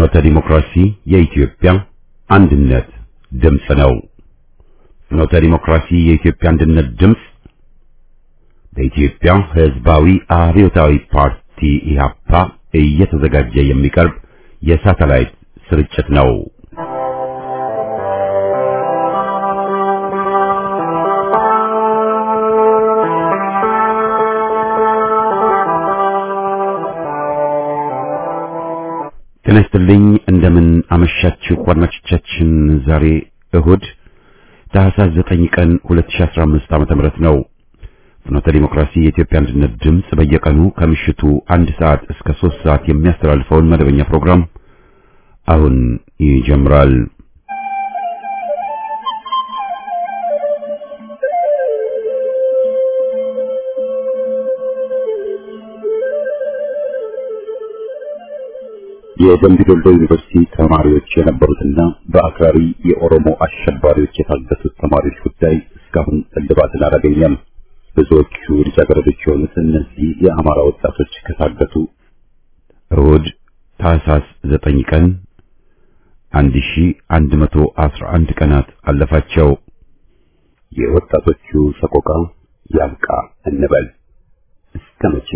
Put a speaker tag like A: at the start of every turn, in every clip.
A: ፍኖተ ዲሞክራሲ የኢትዮጵያ አንድነት ድምፅ ነው። ፍኖተ ዲሞክራሲ የኢትዮጵያ አንድነት ድምፅ በኢትዮጵያ ሕዝባዊ አብዮታዊ ፓርቲ ኢህአፓ እየተዘጋጀ የሚቀርብ የሳተላይት ስርጭት ነው። ጤና ይስጥልኝ። እንደምን አመሻችሁ አድማጮቻችን። ዛሬ እሁድ ታህሳስ 9 ቀን 2015 ዓመተ ምህረት ነው። ፍኖተ ዲሞክራሲ የኢትዮጵያ አንድነት ድምፅ በየቀኑ ከምሽቱ አንድ ሰዓት እስከ 3 ሰዓት የሚያስተላልፈውን መደበኛ ፕሮግራም አሁን ይጀምራል። የደምቢ ዶሎ ዩኒቨርሲቲ ተማሪዎች የነበሩትና በአክራሪ የኦሮሞ አሸባሪዎች የታገቱት ተማሪዎች ጉዳይ እስካሁን እልባትን አላገኘም። ብዙዎቹ ልጃገረዶች የሆኑት እነዚህ የአማራ ወጣቶች ከታገቱ እሁድ ታህሳስ ዘጠኝ ቀን አንድ ሺ አንድ መቶ አስራ አንድ ቀናት አለፋቸው። የወጣቶቹ ሰቆቃ ያብቃ እንበል እስከ መቼ?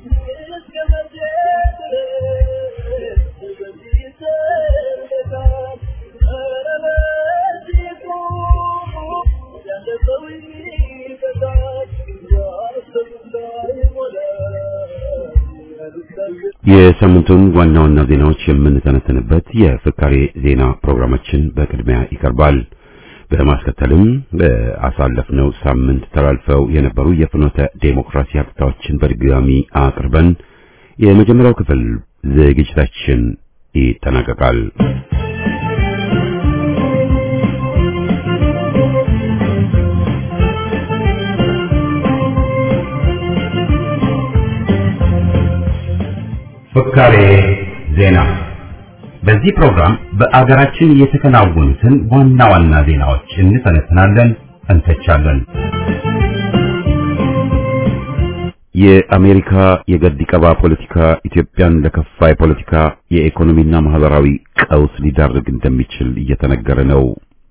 A: የሳምንቱን ዋና ዋና ዜናዎች የምንተነተንበት የፍካሬ ዜና ፕሮግራማችን በቅድሚያ ይቀርባል። በማስከተልም በአሳለፍነው ሳምንት ተላልፈው የነበሩ የፍኖተ ዴሞክራሲ ሀብታዎችን በድጋሚ አቅርበን የመጀመሪያው ክፍል ዝግጅታችን ይጠናቀቃል። ፍካሬ ዜና። በዚህ ፕሮግራም በአገራችን የተከናወኑትን ዋና ዋና ዜናዎች እንተነትናለን፣ እንተቻለን። የአሜሪካ የገዲ ቀባ ፖለቲካ ኢትዮጵያን ለከፋ የፖለቲካ የኢኮኖሚና ማህበራዊ ቀውስ ሊዳርግ እንደሚችል እየተነገረ ነው።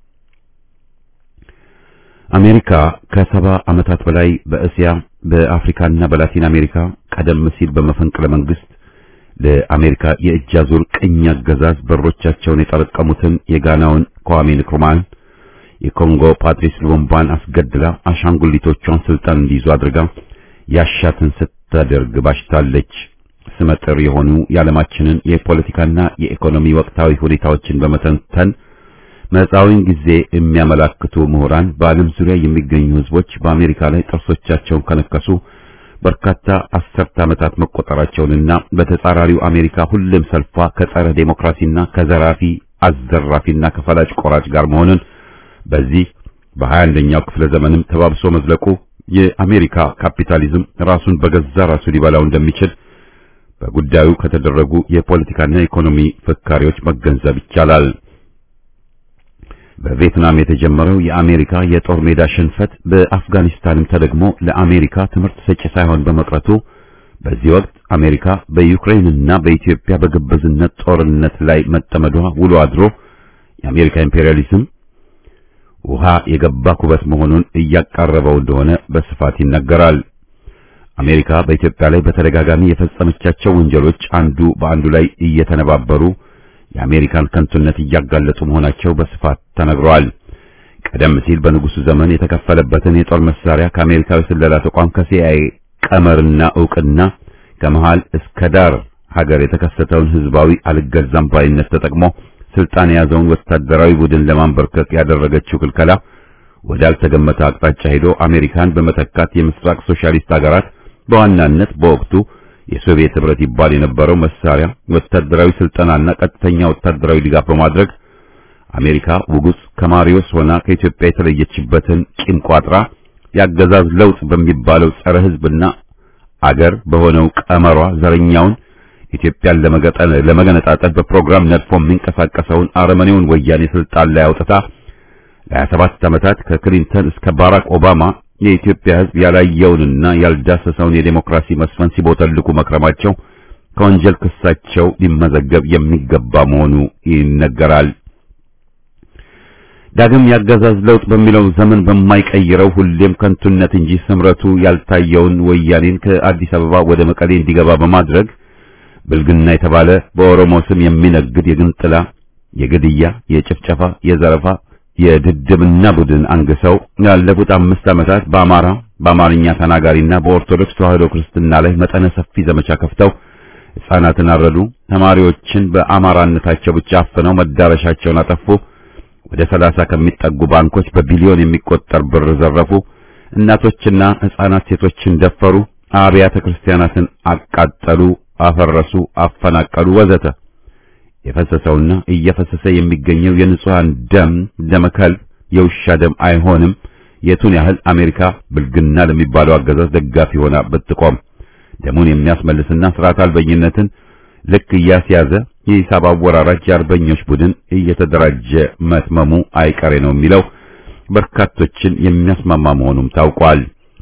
A: አሜሪካ ከሰባ ዓመታት በላይ በእስያ በአፍሪካና በላቲን አሜሪካ ቀደም ሲል በመፈንቅለ መንግስት ለአሜሪካ የእጅ አዙር ቅኝ አገዛዝ በሮቻቸውን የጠረቀሙትን የጋናውን kwame nkrumahን የኮንጎ ፓትሪስ ሉሙምባን አስገድላ አሻንጉሊቶቿን ስልጣን እንዲይዙ አድርጋ ያሻትን ስታደርግ ባሽታለች። ስመጥር የሆኑ የዓለማችንን የፖለቲካና የኢኮኖሚ ወቅታዊ ሁኔታዎችን በመተንተን መጻዊን ጊዜ የሚያመላክቱ ምሁራን በዓለም ዙሪያ የሚገኙ ህዝቦች በአሜሪካ ላይ ጥርሶቻቸውን ከነከሱ በርካታ አስርተ ዓመታት መቆጠራቸውንና በተጻራሪው አሜሪካ ሁሉም ሰልፏ ከጸረ ዴሞክራሲና ከዘራፊ አዘራፊና ከፈላጭ ቆራጭ ጋር መሆኑን በዚህ በሀያ አንደኛው ክፍለ ዘመንም ተባብሶ መዝለቁ የአሜሪካ ካፒታሊዝም ራሱን በገዛ ራሱ ሊበላው እንደሚችል በጉዳዩ ከተደረጉ የፖለቲካና የኢኮኖሚ ፍካሪዎች መገንዘብ ይቻላል። በቪየትናም የተጀመረው የአሜሪካ የጦር ሜዳ ሽንፈት በአፍጋኒስታንም ተደግሞ ለአሜሪካ ትምህርት ሰጪ ሳይሆን በመቅረቱ በዚህ ወቅት አሜሪካ በዩክሬንና በኢትዮጵያ በግብዝነት ጦርነት ላይ መጠመዷ ውሎ አድሮ የአሜሪካ ኢምፔሪያሊዝም ውሃ የገባ ኩበት መሆኑን እያቃረበው እንደሆነ በስፋት ይነገራል። አሜሪካ በኢትዮጵያ ላይ በተደጋጋሚ የፈጸመቻቸው ወንጀሎች አንዱ በአንዱ ላይ እየተነባበሩ የአሜሪካን ከንቱነት እያጋለጡ መሆናቸው በስፋት ተነግሯል። ቀደም ሲል በንጉሱ ዘመን የተከፈለበትን የጦር መሳሪያ ከአሜሪካዊ ስለላ ተቋም ከሲአይኤ ቀመርና ዕውቅና ከመሃል እስከ ዳር ሀገር የተከሰተውን ህዝባዊ አልገዛም ባይነት ተጠቅሞ ስልጣን የያዘውን ወታደራዊ ቡድን ለማንበርከክ ያደረገችው ክልከላ ወዳልተገመተ አቅጣጫ ሄዶ አሜሪካን በመተካት የምስራቅ ሶሻሊስት ሀገራት በዋናነት በወቅቱ የሶቪየት ህብረት ይባል የነበረው መሳሪያ ወታደራዊ ስልጠናና ቀጥተኛ ወታደራዊ ድጋፍ በማድረግ አሜሪካ ውጉስ ከማሪዮስ ሆና ከኢትዮጵያ የተለየችበትን ቂም ቋጥራ ያገዛዝ ለውጥ በሚባለው ጸረ ህዝብና አገር በሆነው ቀመሯ ዘረኛውን ኢትዮጵያን ለመገነጣጠል በፕሮግራም ነድፎ የሚንቀሳቀሰውን አረመኔውን ወያኔ ስልጣን ላይ አውጥታ ለ27 ዓመታት ከክሊንተን እስከ ባራክ ኦባማ የኢትዮጵያ ህዝብ ያላየውንና ያልዳሰሰውን የዴሞክራሲ መስፈን ሲቦተልኩ መክረማቸው ከወንጀል ክሳቸው ሊመዘገብ የሚገባ መሆኑ ይነገራል። ዳግም ያገዛዝ ለውጥ በሚለው ዘመን በማይቀይረው ሁሌም ከንቱነት እንጂ ስምረቱ ያልታየውን ወያኔን ከአዲስ አበባ ወደ መቀሌ እንዲገባ በማድረግ ብልግና የተባለ በኦሮሞ ስም የሚነግድ የግንጥላ፣ የግድያ፣ የጭፍጨፋ፣ የዘረፋ፣ የድድብና ቡድን አንግሰው ያለፉት አምስት ዓመታት በአማራ በአማርኛ ተናጋሪና በኦርቶዶክስ ተዋሕዶ ክርስትና ላይ መጠነ ሰፊ ዘመቻ ከፍተው ሕፃናትን አረዱ፣ ተማሪዎችን በአማራነታቸው ብቻ አፍነው መዳረሻቸውን አጠፉ፣ ወደ ሰላሳ ከሚጠጉ ባንኮች በቢሊዮን የሚቆጠር ብር ዘረፉ፣ እናቶችና ሕፃናት ሴቶችን ደፈሩ፣ አብያተ ክርስቲያናትን አቃጠሉ፣ አፈረሱ፣ አፈናቀሉ ወዘተ። የፈሰሰውና እየፈሰሰ የሚገኘው የንጹሃን ደም ደመከልብ የውሻ ደም አይሆንም። የቱን ያህል አሜሪካ ብልግና ለሚባለው አገዛዝ ደጋፊ ሆና ብትቆም ደሙን የሚያስመልስና ስርዓት አልበኝነትን ልክ እያስያዘ የሂሳብ አወራራጅ የአርበኞች ቡድን እየተደራጀ መትመሙ አይቀሬ ነው የሚለው በርካቶችን የሚያስማማ መሆኑም ታውቋል።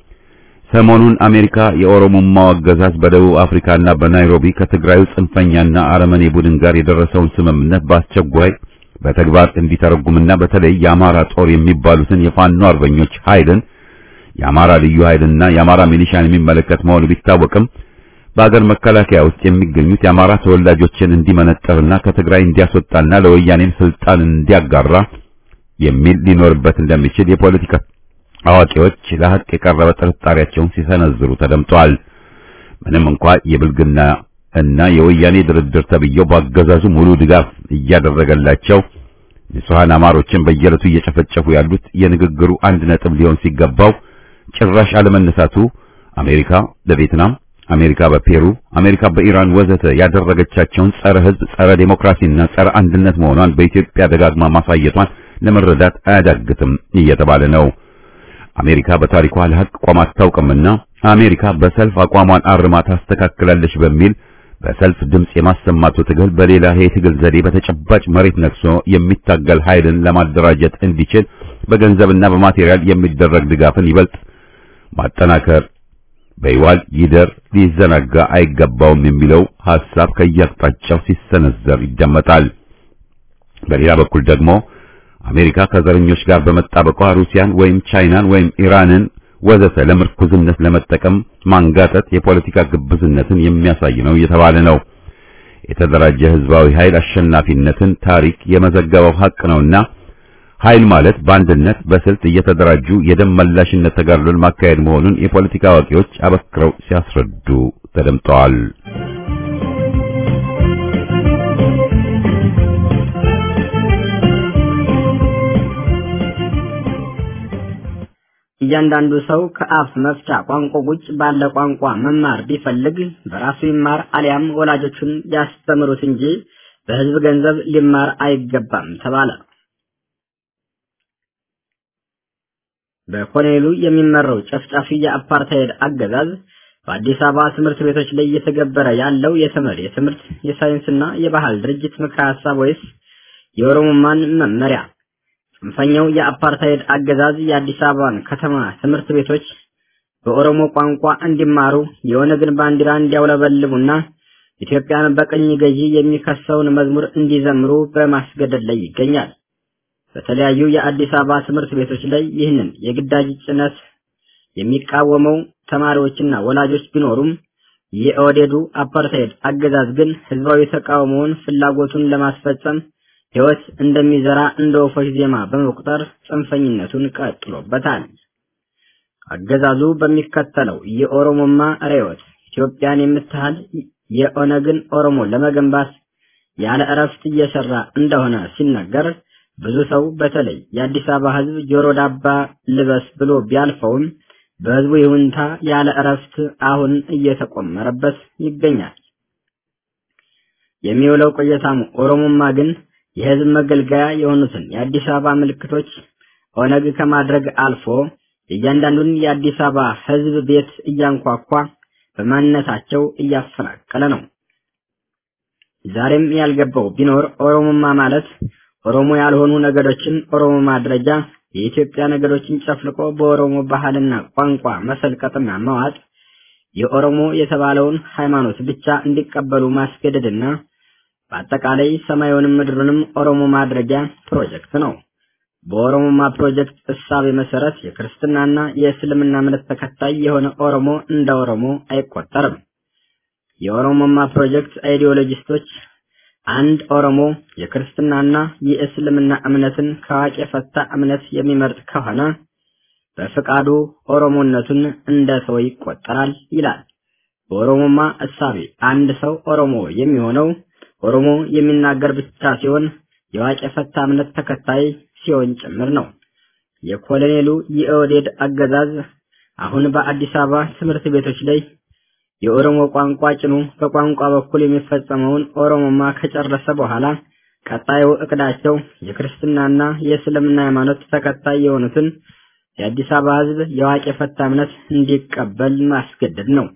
A: ሰሞኑን አሜሪካ የኦሮሞማው አገዛዝ በደቡብ አፍሪካና በናይሮቢ ከትግራዩ ጽንፈኛና አረመኔ ቡድን ጋር የደረሰውን ስምምነት በአስቸኳይ በተግባር እንዲተረጉምና በተለይ የአማራ ጦር የሚባሉትን የፋኖ አርበኞች ኃይልን የአማራ ልዩ ኃይልና የአማራ ሚሊሻን የሚመለከት መሆኑ ቢታወቅም በአገር መከላከያ ውስጥ የሚገኙት የአማራ ተወላጆችን እንዲመነጠርና ከትግራይ እንዲያስወጣና ለወያኔም ስልጣን እንዲያጋራ የሚል ሊኖርበት እንደሚችል የፖለቲካ አዋቂዎች ለሐቅ የቀረበ ጥርጣሬያቸውን ሲሰነዝሩ ተደምጠዋል። ምንም እንኳ የብልግና እና የወያኔ ድርድር ተብየው በአገዛዙ ሙሉ ድጋፍ እያደረገላቸው ንጹሐን አማሮችን በየዕለቱ እየጨፈጨፉ ያሉት የንግግሩ አንድ ነጥብ ሊሆን ሲገባው ጭራሽ አለመነሳቱ አሜሪካ በቪየትናም፣ አሜሪካ በፔሩ፣ አሜሪካ በኢራን ወዘተ ያደረገቻቸውን ጸረ ሕዝብ፣ ጸረ ዴሞክራሲና ጸረ አንድነት መሆኗን በኢትዮጵያ ደጋግማ ማሳየቷን ለመረዳት አያዳግትም እየተባለ ነው። አሜሪካ በታሪኳ ለሐቅ ቆማ አታውቅምና አሜሪካ በሰልፍ አቋሟን አርማ ታስተካክላለች በሚል በሰልፍ ድምጽ የማሰማቱ ትግል በሌላ የትግል ዘዴ በተጨባጭ መሬት ነክሶ የሚታገል ኃይልን ለማደራጀት እንዲችል በገንዘብና በማቴሪያል የሚደረግ ድጋፍን ይበልጥ ማጠናከር በይዋል ይደር ሊዘናጋ አይገባውም የሚለው ሐሳብ ከየአቅጣጫው ሲሰነዘር ይደመጣል። በሌላ በኩል ደግሞ አሜሪካ ከዘረኞች ጋር በመጣበቋ ሩሲያን ወይም ቻይናን ወይም ኢራንን ወዘተ ለምርኩዝነት ለመጠቀም ማንጋጠጥ የፖለቲካ ግብዝነትን የሚያሳይ ነው እየተባለ ነው። የተደራጀ ህዝባዊ ኃይል አሸናፊነትን ታሪክ የመዘገበው ሐቅ ነውና ኃይል ማለት በአንድነት በስልት እየተደራጁ የደም መላሽነት ተጋድሎን ማካሄድ መሆኑን የፖለቲካ አዋቂዎች አበክረው ሲያስረዱ ተደምጠዋል።
B: እያንዳንዱ ሰው ከአፍ መፍቻ ቋንቋ ውጭ ባለ ቋንቋ መማር ቢፈልግ በራሱ ይማር አሊያም ወላጆቹን ያስተምሩት እንጂ በህዝብ ገንዘብ ሊማር አይገባም ተባለ። በኮሎኔሉ የሚመራው ጨፍጫፊ የአፓርታይድ አገዛዝ በአዲስ አበባ ትምህርት ቤቶች ላይ እየተገበረ ያለው የተመድ የትምህርት የሳይንስና የባህል ድርጅት ምክረ ሀሳብ ወይስ የኦሮሞማን መመሪያ? ጽንፈኛው የአፓርታይድ አገዛዝ የአዲስ አበባን ከተማ ትምህርት ቤቶች በኦሮሞ ቋንቋ እንዲማሩ የኦነግን ባንዲራ እንዲያውለበልቡና ኢትዮጵያን በቅኝ ገዢ የሚከሰውን መዝሙር እንዲዘምሩ በማስገደድ ላይ ይገኛል። በተለያዩ የአዲስ አበባ ትምህርት ቤቶች ላይ ይህንን የግዳጅ ጭነት የሚቃወመው ተማሪዎችና ወላጆች ቢኖሩም የኦህዴዱ አፓርታይድ አገዛዝ ግን ህዝባዊ ተቃውሞውን ፍላጎቱን ለማስፈጸም ህይወት እንደሚዘራ እንደ ወፎች ዜማ በመቁጠር ጽንፈኝነቱን ቀጥሎበታል። አገዛዙ በሚከተለው የኦሮሞማ ርዕዮት ኢትዮጵያን የምትሃል የኦነግን ኦሮሞ ለመገንባት ያለ እረፍት እየሰራ እንደሆነ ሲነገር ብዙ ሰው በተለይ የአዲስ አበባ ህዝብ ጆሮ ዳባ ልበስ ብሎ ቢያልፈውም በህዝቡ ይሁንታ ያለ እረፍት አሁን እየተቆመረበት ይገኛል። የሚውለው ቆየታሙ ኦሮሞማ ግን የህዝብ መገልገያ የሆኑትን የአዲስ አበባ ምልክቶች ኦነግ ከማድረግ አልፎ እያንዳንዱን የአዲስ አበባ ህዝብ ቤት እያንኳኳ በማንነታቸው እያፈናቀለ ነው። ዛሬም ያልገባው ቢኖር ኦሮሞማ ማለት ኦሮሞ ያልሆኑ ነገዶችን ኦሮሞ ማድረጃ የኢትዮጵያ ነገዶችን ጨፍልቆ በኦሮሞ ባህልና ቋንቋ መሰልቀጥና መዋጥ የኦሮሞ የተባለውን ሃይማኖት ብቻ እንዲቀበሉ ማስገደድና በአጠቃላይ ሰማዩንም ምድሩንም ኦሮሞ ማድረጊያ ፕሮጀክት ነው። በኦሮሞማ ፕሮጀክት እሳቤ መሰረት የክርስትናና የእስልምና እምነት ተከታይ የሆነ ኦሮሞ እንደ ኦሮሞ አይቆጠርም። የኦሮሞማ ፕሮጀክት አይዲዮሎጂስቶች አንድ ኦሮሞ የክርስትናና የእስልምና እምነትን ከዋቂ የፈታ እምነት የሚመርጥ ከሆነ በፍቃዱ ኦሮሞነቱን እንደ ሰው ይቆጠራል ይላል። በኦሮሞማ እሳቤ አንድ ሰው ኦሮሞ የሚሆነው ኦሮሞ የሚናገር ብቻ ሲሆን የዋቂ የፈታ እምነት ተከታይ ሲሆን ጭምር ነው። የኮሎኔሉ የኦህዴድ አገዛዝ አሁን በአዲስ አበባ ትምህርት ቤቶች ላይ የኦሮሞ ቋንቋ ጭኑ በቋንቋ በኩል የሚፈጸመውን ኦሮሞማ ከጨረሰ በኋላ ቀጣዩ እቅዳቸው የክርስትናና የእስልምና ሃይማኖት ተከታይ የሆኑትን የአዲስ አበባ ሕዝብ የዋቂ የፈታ እምነት እንዲቀበል ማስገደድ ነው።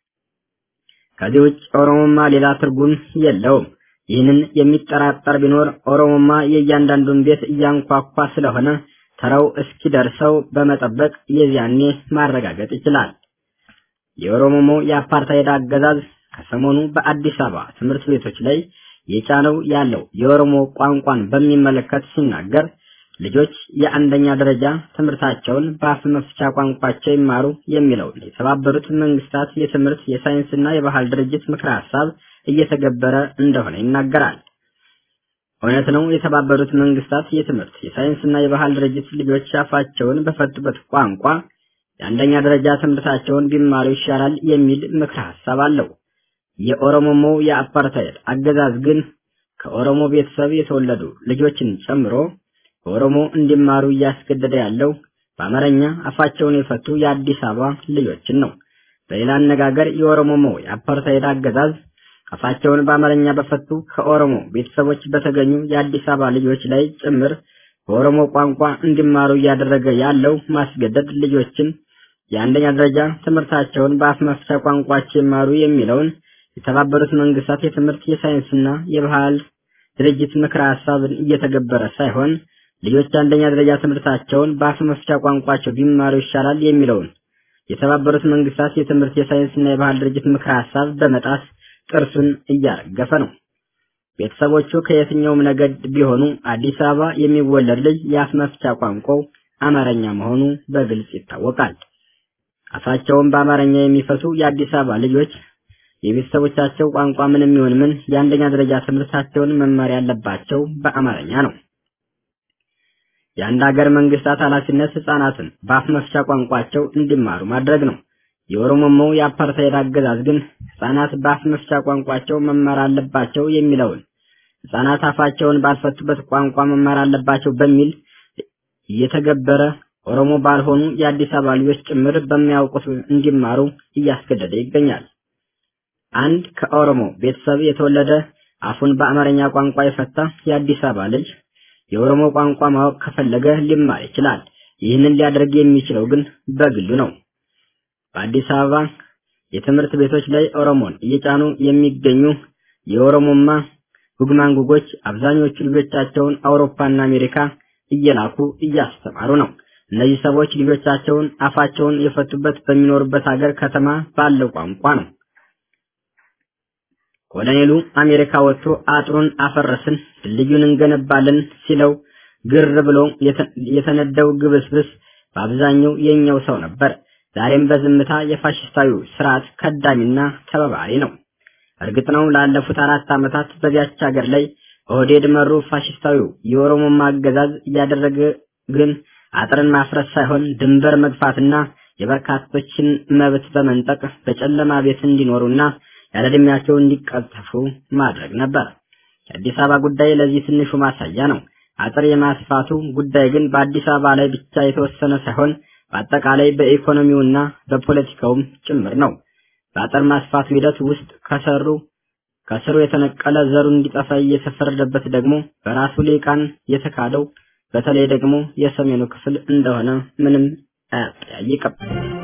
B: ከዚህ ውጭ ኦሮሞማ ሌላ ትርጉም የለውም። ይህንን የሚጠራጠር ቢኖር ኦሮሞማ የእያንዳንዱን ቤት እያንኳኳ ስለሆነ ተራው እስኪደርሰው በመጠበቅ የዚያኔ ማረጋገጥ ይችላል። የኦሮሞሞ የአፓርታይድ አገዛዝ ከሰሞኑ በአዲስ አበባ ትምህርት ቤቶች ላይ የጫነው ያለው የኦሮሞ ቋንቋን በሚመለከት ሲናገር ልጆች የአንደኛ ደረጃ ትምህርታቸውን በአፍ መፍቻ ቋንቋቸው ይማሩ የሚለውን የተባበሩት መንግስታት የትምህርት የሳይንስና የባህል ድርጅት ምክረ ሀሳብ እየተገበረ እንደሆነ ይናገራል። እውነት ነው። የተባበሩት መንግስታት የትምህርት የሳይንስና የባህል ድርጅት ልጆች አፋቸውን በፈቱበት ቋንቋ የአንደኛ ደረጃ ትምህርታቸውን ቢማሩ ይሻላል የሚል ምክረ ሀሳብ አለው። የኦሮሞሞ የአፓርታይድ አገዛዝ ግን ከኦሮሞ ቤተሰብ የተወለዱ ልጆችን ጨምሮ በኦሮሞ እንዲማሩ እያስገደደ ያለው በአማርኛ አፋቸውን የፈቱ የአዲስ አበባ ልጆችን ነው። በሌላ አነጋገር የኦሮሞሞ የአፓርታይድ አገዛዝ አፋቸውን በአማርኛ በፈቱ ከኦሮሞ ቤተሰቦች በተገኙ የአዲስ አበባ ልጆች ላይ ጭምር በኦሮሞ ቋንቋ እንዲማሩ እያደረገ ያለው ማስገደድ ልጆችን የአንደኛ ደረጃ ትምህርታቸውን በአፍ መፍቻ ቋንቋቸው ይማሩ የሚለውን የተባበሩት መንግስታት የትምህርት የሳይንስና የባህል ድርጅት ምክረ ሀሳብን እየተገበረ ሳይሆን ልጆች አንደኛ ደረጃ ትምህርታቸውን በአፍ መፍቻ ቋንቋቸው ቢማሩ ይሻላል የሚለውን የተባበሩት መንግስታት የትምህርት የሳይንስና የባህል ድርጅት ምክረ ሀሳብ በመጣስ ጥርሱን እያረገፈ ነው። ቤተሰቦቹ ከየትኛውም ነገድ ቢሆኑ አዲስ አበባ የሚወለድ ልጅ የአፍ መፍቻ ቋንቋው አማርኛ መሆኑ በግልጽ ይታወቃል። አፋቸውን በአማርኛ የሚፈቱ የአዲስ አበባ ልጆች የቤተሰቦቻቸው ቋንቋ ምንም ይሁን ምን የአንደኛ ደረጃ ትምህርታቸውን መማር ያለባቸው በአማርኛ ነው። የአንድ ሀገር መንግስታት ኃላፊነት ህጻናትን በአፍ መፍቻ ቋንቋቸው እንዲማሩ ማድረግ ነው። የኦሮሞማው የአፓርታይድ አገዛዝ ግን ህጻናት በአፍ መፍቻ ቋንቋቸው መማር አለባቸው የሚለውን ህጻናት አፋቸውን ባልፈቱበት ቋንቋ መማር አለባቸው በሚል እየተገበረ ኦሮሞ ባልሆኑ የአዲስ አበባ ልጆች ጭምር በሚያውቁት እንዲማሩ እያስገደደ ይገኛል። አንድ ከኦሮሞ ቤተሰብ የተወለደ አፉን በአማርኛ ቋንቋ የፈታ የአዲስ አበባ ልጅ የኦሮሞ ቋንቋ ማወቅ ከፈለገ ሊማር ይችላል። ይህንን ሊያደርግ የሚችለው ግን በግሉ ነው። በአዲስ አበባ የትምህርት ቤቶች ላይ ኦሮሞን እየጫኑ የሚገኙ የኦሮሞማ ጉግማንጉጎች አብዛኞቹ ልጆቻቸውን አውሮፓና አሜሪካ እየላኩ እያስተማሩ ነው። እነዚህ ሰዎች ልጆቻቸውን አፋቸውን የፈቱበት በሚኖሩበት ሀገር ከተማ ባለው ቋንቋ ነው። ኮሎኔሉ አሜሪካ ወጥቶ አጥሩን አፈረስን ድልድዩን እንገነባለን ሲለው ግር ብሎ የተነደው ግብስብስ በአብዛኛው የኛው ሰው ነበር። ዛሬም በዝምታ የፋሽስታዊ ስርዓት ከዳሚና ተባባሪ ነው። እርግጥ ነው ላለፉት አራት ዓመታት በዚያች ሀገር ላይ ኦህዴድ መሩ ፋሽስታዊው የኦሮሞማ አገዛዝ እያደረገ ግን አጥርን ማፍረስ ሳይሆን ድንበር መግፋትና የበርካቶችን መብት በመንጠቅ በጨለማ ቤት እንዲኖሩና ያለ ዕድሜያቸው እንዲቀጠፉ ማድረግ ነበር። የአዲስ አበባ ጉዳይ ለዚህ ትንሹ ማሳያ ነው። አጥር የማስፋቱ ጉዳይ ግን በአዲስ አበባ ላይ ብቻ የተወሰነ ሳይሆን በአጠቃላይ በኢኮኖሚውና በፖለቲካውም ጭምር ነው። በአጥር ማስፋቱ ሂደት ውስጥ ከሰሩ ከስሩ የተነቀለ ዘሩ እንዲጠፋ እየተፈረደበት ደግሞ በራሱ ሊቃን የተካደው በተለይ ደግሞ የሰሜኑ ክፍል እንደሆነ ምንም አያጠያይቅም።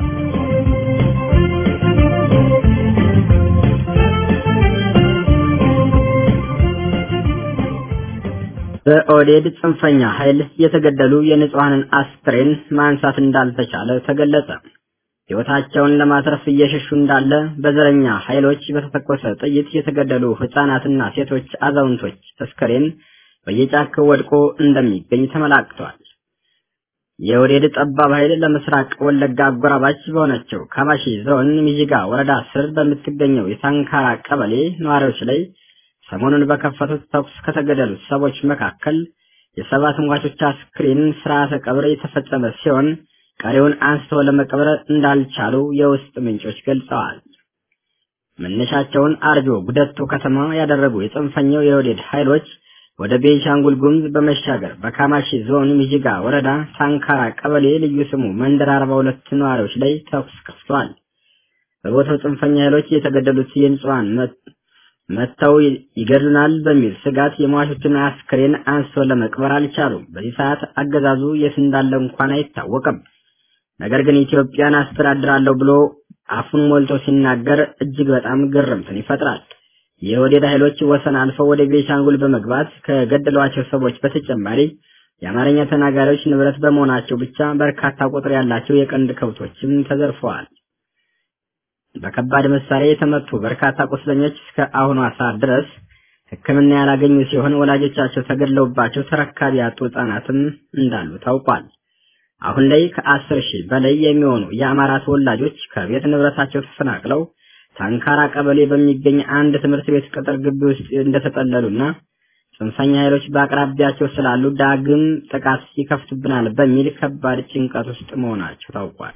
B: በኦህዴድ ጽንፈኛ ኃይል የተገደሉ የንጹሐንን አስክሬን ማንሳት እንዳልተቻለ ተገለጸ። ሕይወታቸውን ለማትረፍ እየሸሹ እንዳለ በዘረኛ ኃይሎች በተተኮሰ ጥይት የተገደሉ ሕፃናትና ሴቶች፣ አዛውንቶች አስከሬን በየጫካው ወድቆ እንደሚገኝ ተመላክቷል። የወዴድ ጠባብ ኃይል ለምስራቅ ወለጋ አጎራባች በሆነችው ካማሺ ዞን ሚዥጋ ወረዳ ስር በምትገኘው የሳንካራ ቀበሌ ነዋሪዎች ላይ ሰሞኑን በከፈቱት ተኩስ ከተገደሉት ሰዎች መካከል የሰባት ሟቾች አስክሬን ስርዓተ ቀብር የተፈጸመ ሲሆን ቀሪውን አንስቶ ለመቅበር እንዳልቻሉ የውስጥ ምንጮች ገልጸዋል። መነሻቸውን አርጆ ጉደቱ ከተማ ያደረጉ የጽንፈኛው የወዴድ ኃይሎች ወደ ቤንሻንጉል ጉሙዝ በመሻገር በካማሺ ዞን ሚዥጋ ወረዳ ሳንካራ ቀበሌ ልዩ ስሙ መንደር አርባ ሁለት ነዋሪዎች ላይ ተኩስ ከፍተዋል። በቦታው ጽንፈኛ ኃይሎች የተገደሉት የንጹሃን መጥተው ይገድሉናል በሚል ስጋት የሟቾችን አስክሬን አንስቶ ለመቅበር አልቻሉም። በዚህ ሰዓት አገዛዙ የት እንዳለ እንኳን አይታወቅም። ነገር ግን ኢትዮጵያን አስተዳድራለሁ ብሎ አፉን ሞልቶ ሲናገር እጅግ በጣም ግርምትን ይፈጥራል። የወዴድ ኃይሎች ወሰን አልፈው ወደ ቤንሻንጉል በመግባት ከገደሏቸው ሰዎች በተጨማሪ የአማርኛ ተናጋሪዎች ንብረት በመሆናቸው ብቻ በርካታ ቁጥር ያላቸው የቀንድ ከብቶችም ተዘርፈዋል። በከባድ መሳሪያ የተመቱ በርካታ ቁስለኞች እስከ አሁኗ ሰዓት ድረስ ሕክምና ያላገኙ ሲሆን ወላጆቻቸው ተገድለውባቸው ተረካቢ ያጡ ሕጻናትም እንዳሉ ታውቋል። አሁን ላይ ከአስር ሺህ በላይ የሚሆኑ የአማራ ተወላጆች ከቤት ንብረታቸው ተፈናቅለው ታንካራ ቀበሌ በሚገኝ አንድ ትምህርት ቤት ቅጥር ግቢ ውስጥ እንደተጠለሉና ጽንፈኛ ኃይሎች በአቅራቢያቸው ስላሉ ዳግም ጥቃት ይከፍቱብናል በሚል ከባድ ጭንቀት ውስጥ መሆናቸው ታውቋል።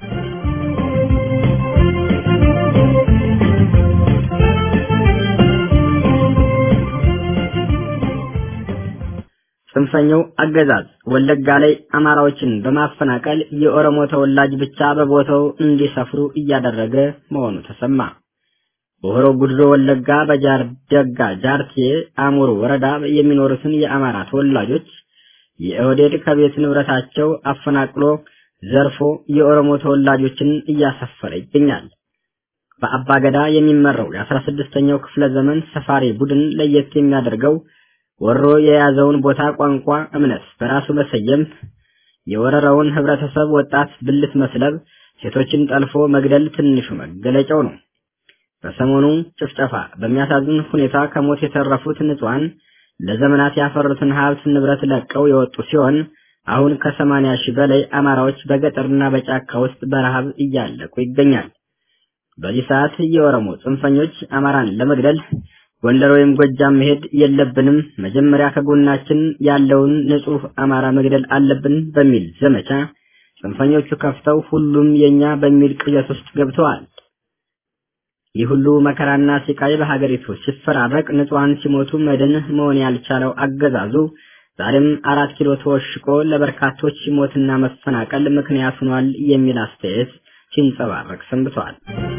B: ጽንፈኛው አገዛዝ ወለጋ ላይ አማራዎችን በማፈናቀል የኦሮሞ ተወላጅ ብቻ በቦታው እንዲሰፍሩ እያደረገ መሆኑ ተሰማ። በሆሮ ጉድሮ ወለጋ በጃርደጋ ጃርቴ አሙሩ ወረዳ የሚኖሩትን የአማራ ተወላጆች የኦህዴድ ከቤት ንብረታቸው አፈናቅሎ ዘርፎ የኦሮሞ ተወላጆችን እያሰፈረ ይገኛል። በአባገዳ የሚመራው የአስራ ስድስተኛው ክፍለ ዘመን ሰፋሪ ቡድን ለየት የሚያደርገው ወሮ የያዘውን ቦታ ቋንቋ፣ እምነት በራሱ መሰየም፣ የወረረውን ህብረተሰብ ወጣት ብልት መስለብ፣ ሴቶችን ጠልፎ መግደል ትንሹ መገለጫው ነው። በሰሞኑ ጭፍጨፋ በሚያሳዝን ሁኔታ ከሞት የተረፉት ንጹሃን ለዘመናት ያፈሩትን ሀብት ንብረት ለቀው የወጡ ሲሆን አሁን ከሰማንያ ሺህ በላይ አማራዎች በገጠርና በጫካ ውስጥ በረሃብ እያለቁ ይገኛል። በዚህ ሰዓት የኦሮሞ ጽንፈኞች አማራን ለመግደል ጎንደር ወይም ጎጃም መሄድ የለብንም፣ መጀመሪያ ከጎናችን ያለውን ንጹህ አማራ መግደል አለብን በሚል ዘመቻ ጽንፈኞቹ ከፍተው ሁሉም የኛ በሚል ቅዠት ውስጥ ገብተዋል። ይህ ሁሉ መከራና ሲቃይ በሀገሪቱ ሲፈራረቅ ንጹሃን ሲሞቱ መድን መሆን ያልቻለው አገዛዙ ዛሬም አራት ኪሎ ተወሽቆ ለበርካቶች ሞትና መፈናቀል ምክንያት ሆኗል የሚል አስተያየት ሲንጸባረቅ ሰንብቷል።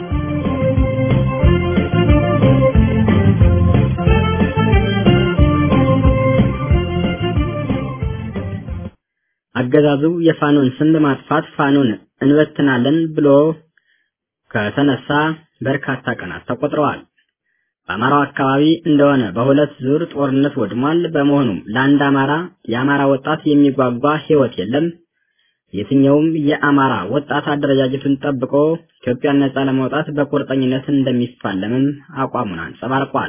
B: አገዛዙ የፋኖን ስም በማጥፋት ፋኖን እንበትናለን ብሎ ከተነሳ በርካታ ቀናት ተቆጥረዋል። በአማራው አካባቢ እንደሆነ በሁለት ዙር ጦርነት ወድሟል። በመሆኑም ለአንድ አማራ የአማራ ወጣት የሚጓጓ ሕይወት የለም። የትኛውም የአማራ ወጣት አደረጃጀቱን ጠብቆ ኢትዮጵያን ነጻ ለማውጣት በቁርጠኝነት እንደሚፋለምም አቋሙን አንጸባርቋል።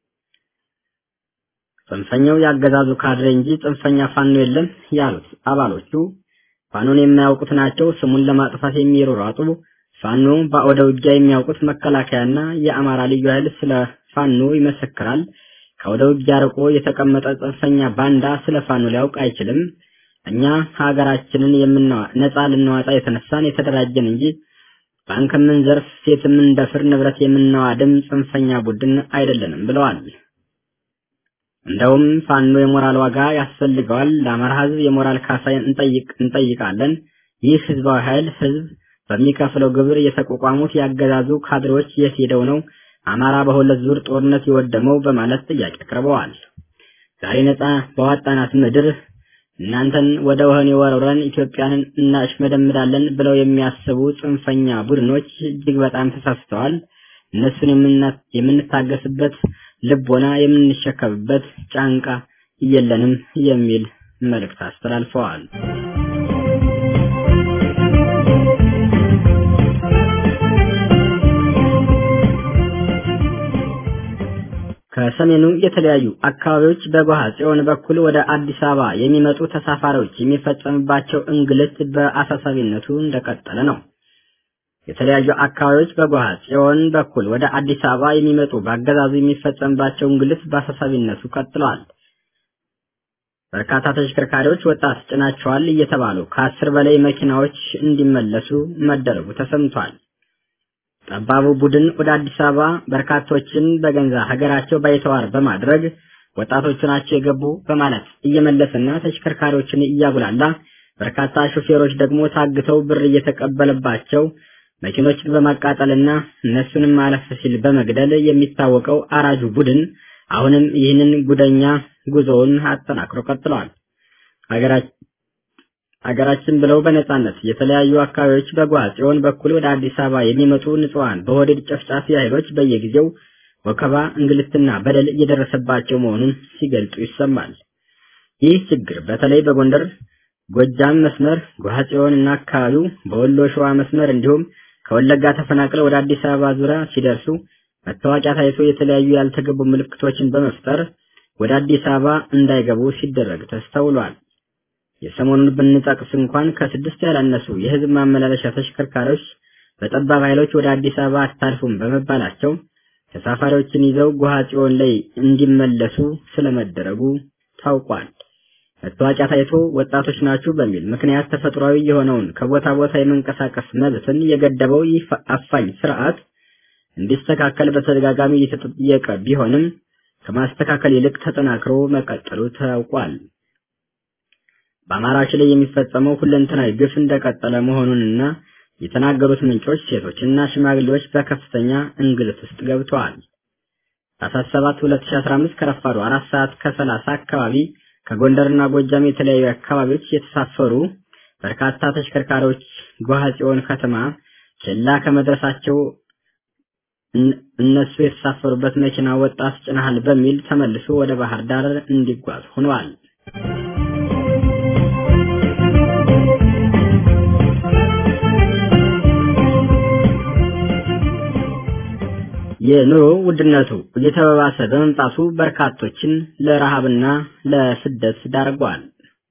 B: ጽንፈኛው ያገዛዙ ካድሬ እንጂ ጽንፈኛ ፋኖ የለም ያሉት አባሎቹ ፋኖን የማያውቁት ናቸው። ስሙን ለማጥፋት የሚሮራጡ ፋኖ በአውደ ውጊያ የሚያውቁት መከላከያና የአማራ ልዩ ኃይል ስለ ፋኖ ይመሰክራል። ከአውደ ውጊያ ርቆ የተቀመጠ ጽንፈኛ ባንዳ ስለ ፋኖ ሊያውቅ አይችልም። እኛ ሀገራችንን የምናዋ ነጻ ልናዋጣ የተነሳን የተደራጀን እንጂ ባንክ የምንዘርፍ፣ ሴት የምንደፍር፣ ንብረት የምናዋድም ጽንፈኛ ቡድን አይደለንም ብለዋል። እንደውም ፋኖ የሞራል ዋጋ ያስፈልገዋል። ለአማራ ሕዝብ የሞራል ካሳ እንጠይቅ እንጠይቃለን። ይህ ህዝባዊ ኃይል ህዝብ በሚከፍለው ግብር የተቋቋሙት ያገዛዙ ካድሬዎች የት ሄደው ነው አማራ በሁለት ዙር ጦርነት የወደመው በማለት ጥያቄ አቅርበዋል። ዛሬ ነጻ በዋጣናት ምድር እናንተን ወደ ወህኒ ወረውረን ኢትዮጵያን እናሽመደምዳለን ብለው የሚያስቡ ጽንፈኛ ቡድኖች እጅግ በጣም ተሳስተዋል። እነሱን የምንታገስበት ልቦና የምንሸከምበት ጫንቃ የለንም የሚል መልእክት አስተላልፈዋል። ከሰሜኑ የተለያዩ አካባቢዎች በጓሃ ጽዮን በኩል ወደ አዲስ አበባ የሚመጡ ተሳፋሪዎች የሚፈጸምባቸው እንግልት በአሳሳቢነቱ እንደቀጠለ ነው። የተለያዩ አካባቢዎች በጓሃ ጽዮን በኩል ወደ አዲስ አበባ የሚመጡ በአገዛዙ የሚፈጸምባቸው እንግልት በአሳሳቢነቱ ቀጥለዋል። በርካታ ተሽከርካሪዎች ወጣት ጭናቸዋል እየተባሉ ከአስር በላይ መኪናዎች እንዲመለሱ መደረጉ ተሰምቷል። ጠባቡ ቡድን ወደ አዲስ አበባ በርካቶችን በገንዛ ሀገራቸው ባይተዋር በማድረግ ወጣቶቹ ናቸው የገቡ በማለት እየመለሰና ተሽከርካሪዎችን እያጉላላ በርካታ ሾፌሮች ደግሞ ታግተው ብር እየተቀበለባቸው መኪኖችን በማቃጠልና እነሱንም አለፍ ሲል በመግደል የሚታወቀው አራጁ ቡድን አሁንም ይህንን ጉደኛ ጉዞውን አጠናክሮ ቀጥለዋል። ሀገራችን ብለው በነጻነት የተለያዩ አካባቢዎች በጓ ጽዮን በኩል ወደ አዲስ አበባ የሚመጡ ንጹሐን በወደድ ጨፍጫፊ ኃይሎች በየጊዜው ወከባ፣ እንግልትና በደል እየደረሰባቸው መሆኑን ሲገልጹ ይሰማል። ይህ ችግር በተለይ በጎንደር ጎጃም መስመር ጓ ጽዮን እና አካባቢው በወሎ ሸዋ መስመር እንዲሁም ከወለጋ ተፈናቅለው ወደ አዲስ አበባ ዙሪያ ሲደርሱ መታወቂያ ታይቶ የተለያዩ ያልተገቡ ምልክቶችን በመፍጠር ወደ አዲስ አበባ እንዳይገቡ ሲደረግ ተስተውሏል። የሰሞኑን ብንጠቅስ እንኳን ከስድስት ያላነሱ የህዝብ ማመላለሻ ተሽከርካሪዎች በጠባብ ኃይሎች ወደ አዲስ አበባ አታልፉም በመባላቸው ተሳፋሪዎችን ይዘው ጎሃ ጽዮን ላይ እንዲመለሱ ስለመደረጉ ታውቋል። መታወቂያ ታይቶ ወጣቶች ናችሁ በሚል ምክንያት ተፈጥሯዊ የሆነውን ከቦታ ቦታ የመንቀሳቀስ መብትን የገደበው ይህ አፋኝ ስርዓት እንዲስተካከል በተደጋጋሚ እየተጠየቀ ቢሆንም ከማስተካከል ይልቅ ተጠናክሮ መቀጠሉ ታውቋል። በአማራዎች ላይ የሚፈጸመው ሁለንተናዊ ግፍ እንደቀጠለ መሆኑንና የተናገሩት ምንጮች ሴቶችና ሽማግሌዎች በከፍተኛ እንግልት ውስጥ ገብተዋል። ታኅሳስ 7 2015 ከረፋዱ አራት ሰዓት ከሰላሳ አካባቢ ከጎንደርና ጎጃም የተለያዩ አካባቢዎች የተሳፈሩ በርካታ ተሽከርካሪዎች ጓሃ ጽዮን ከተማ ኬላ ከመድረሳቸው እነሱ የተሳፈሩበት መኪና ወጣት ጭነሃል በሚል ተመልሶ ወደ ባህር ዳር እንዲጓዝ ሆነዋል። የኑሮ ውድነቱ እየተባባሰ በመምጣቱ በርካቶችን ለረሃብና ለስደት ዳርጓል።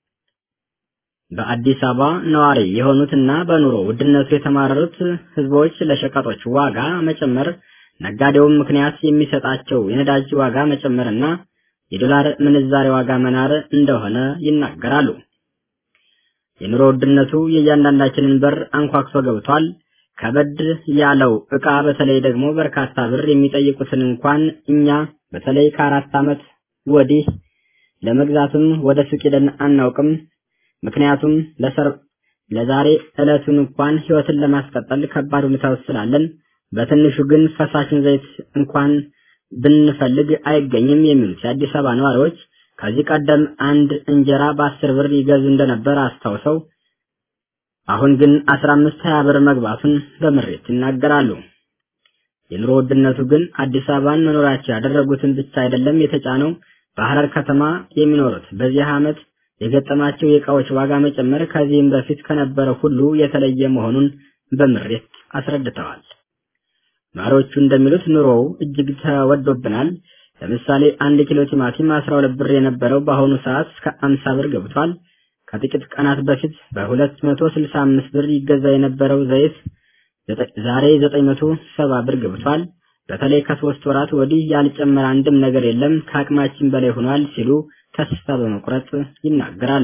B: በአዲስ አበባ ነዋሪ የሆኑትና በኑሮ ውድነቱ የተማረሩት ህዝቦች ለሸቀጦች ዋጋ መጨመር ነጋዴውን ምክንያት የሚሰጣቸው የነዳጅ ዋጋ መጨመርና የዶላር ምንዛሬ ዋጋ መናር እንደሆነ ይናገራሉ። የኑሮ ውድነቱ የእያንዳንዳችንን በር አንኳኩቶ ገብቷል። ከበድ ያለው ዕቃ በተለይ ደግሞ በርካታ ብር የሚጠይቁትን እንኳን እኛ በተለይ ከአራት ዓመት ወዲህ ለመግዛትም ወደ ሱቅ ሄደን አናውቅም። ምክንያቱም ለሰር ለዛሬ ዕለቱን እንኳን ህይወትን ለማስቀጠል ከባድ ሁኔታ ውስጥ ስላለን በትንሹ ግን ፈሳሽን ዘይት እንኳን ብንፈልግ አይገኝም የሚሉት የአዲስ አበባ ነዋሪዎች ከዚህ ቀደም አንድ እንጀራ በአስር ብር ይገዙ እንደነበር አስታውሰው አሁን ግን 15 20 ብር መግባቱን በምሬት ይናገራሉ። የኑሮ ውድነቱ ግን አዲስ አበባን መኖራቸው ያደረጉትን ብቻ አይደለም የተጫነው። በሐረር ከተማ የሚኖሩት በዚህ ዓመት የገጠማቸው የእቃዎች ዋጋ መጨመር ከዚህም በፊት ከነበረው ሁሉ የተለየ መሆኑን በምሬት አስረድተዋል። ነዋሪዎቹ እንደሚሉት ኑሮው እጅግ ተወዶብናል። ለምሳሌ አንድ ኪሎ ቲማቲም 12 ብር የነበረው በአሁኑ ሰዓት እስከ 50 ብር ገብቷል። ከጥቂት ቀናት በፊት በ265 ብር ይገዛ የነበረው ዘይት ዛሬ 970 ብር ገብቷል። በተለይ ከሶስት ወራት ወዲህ ያልጨመረ አንድም ነገር የለም፣ ከአቅማችን በላይ ሆኗል ሲሉ ተስፋ በመቁረጥ ይናገራሉ።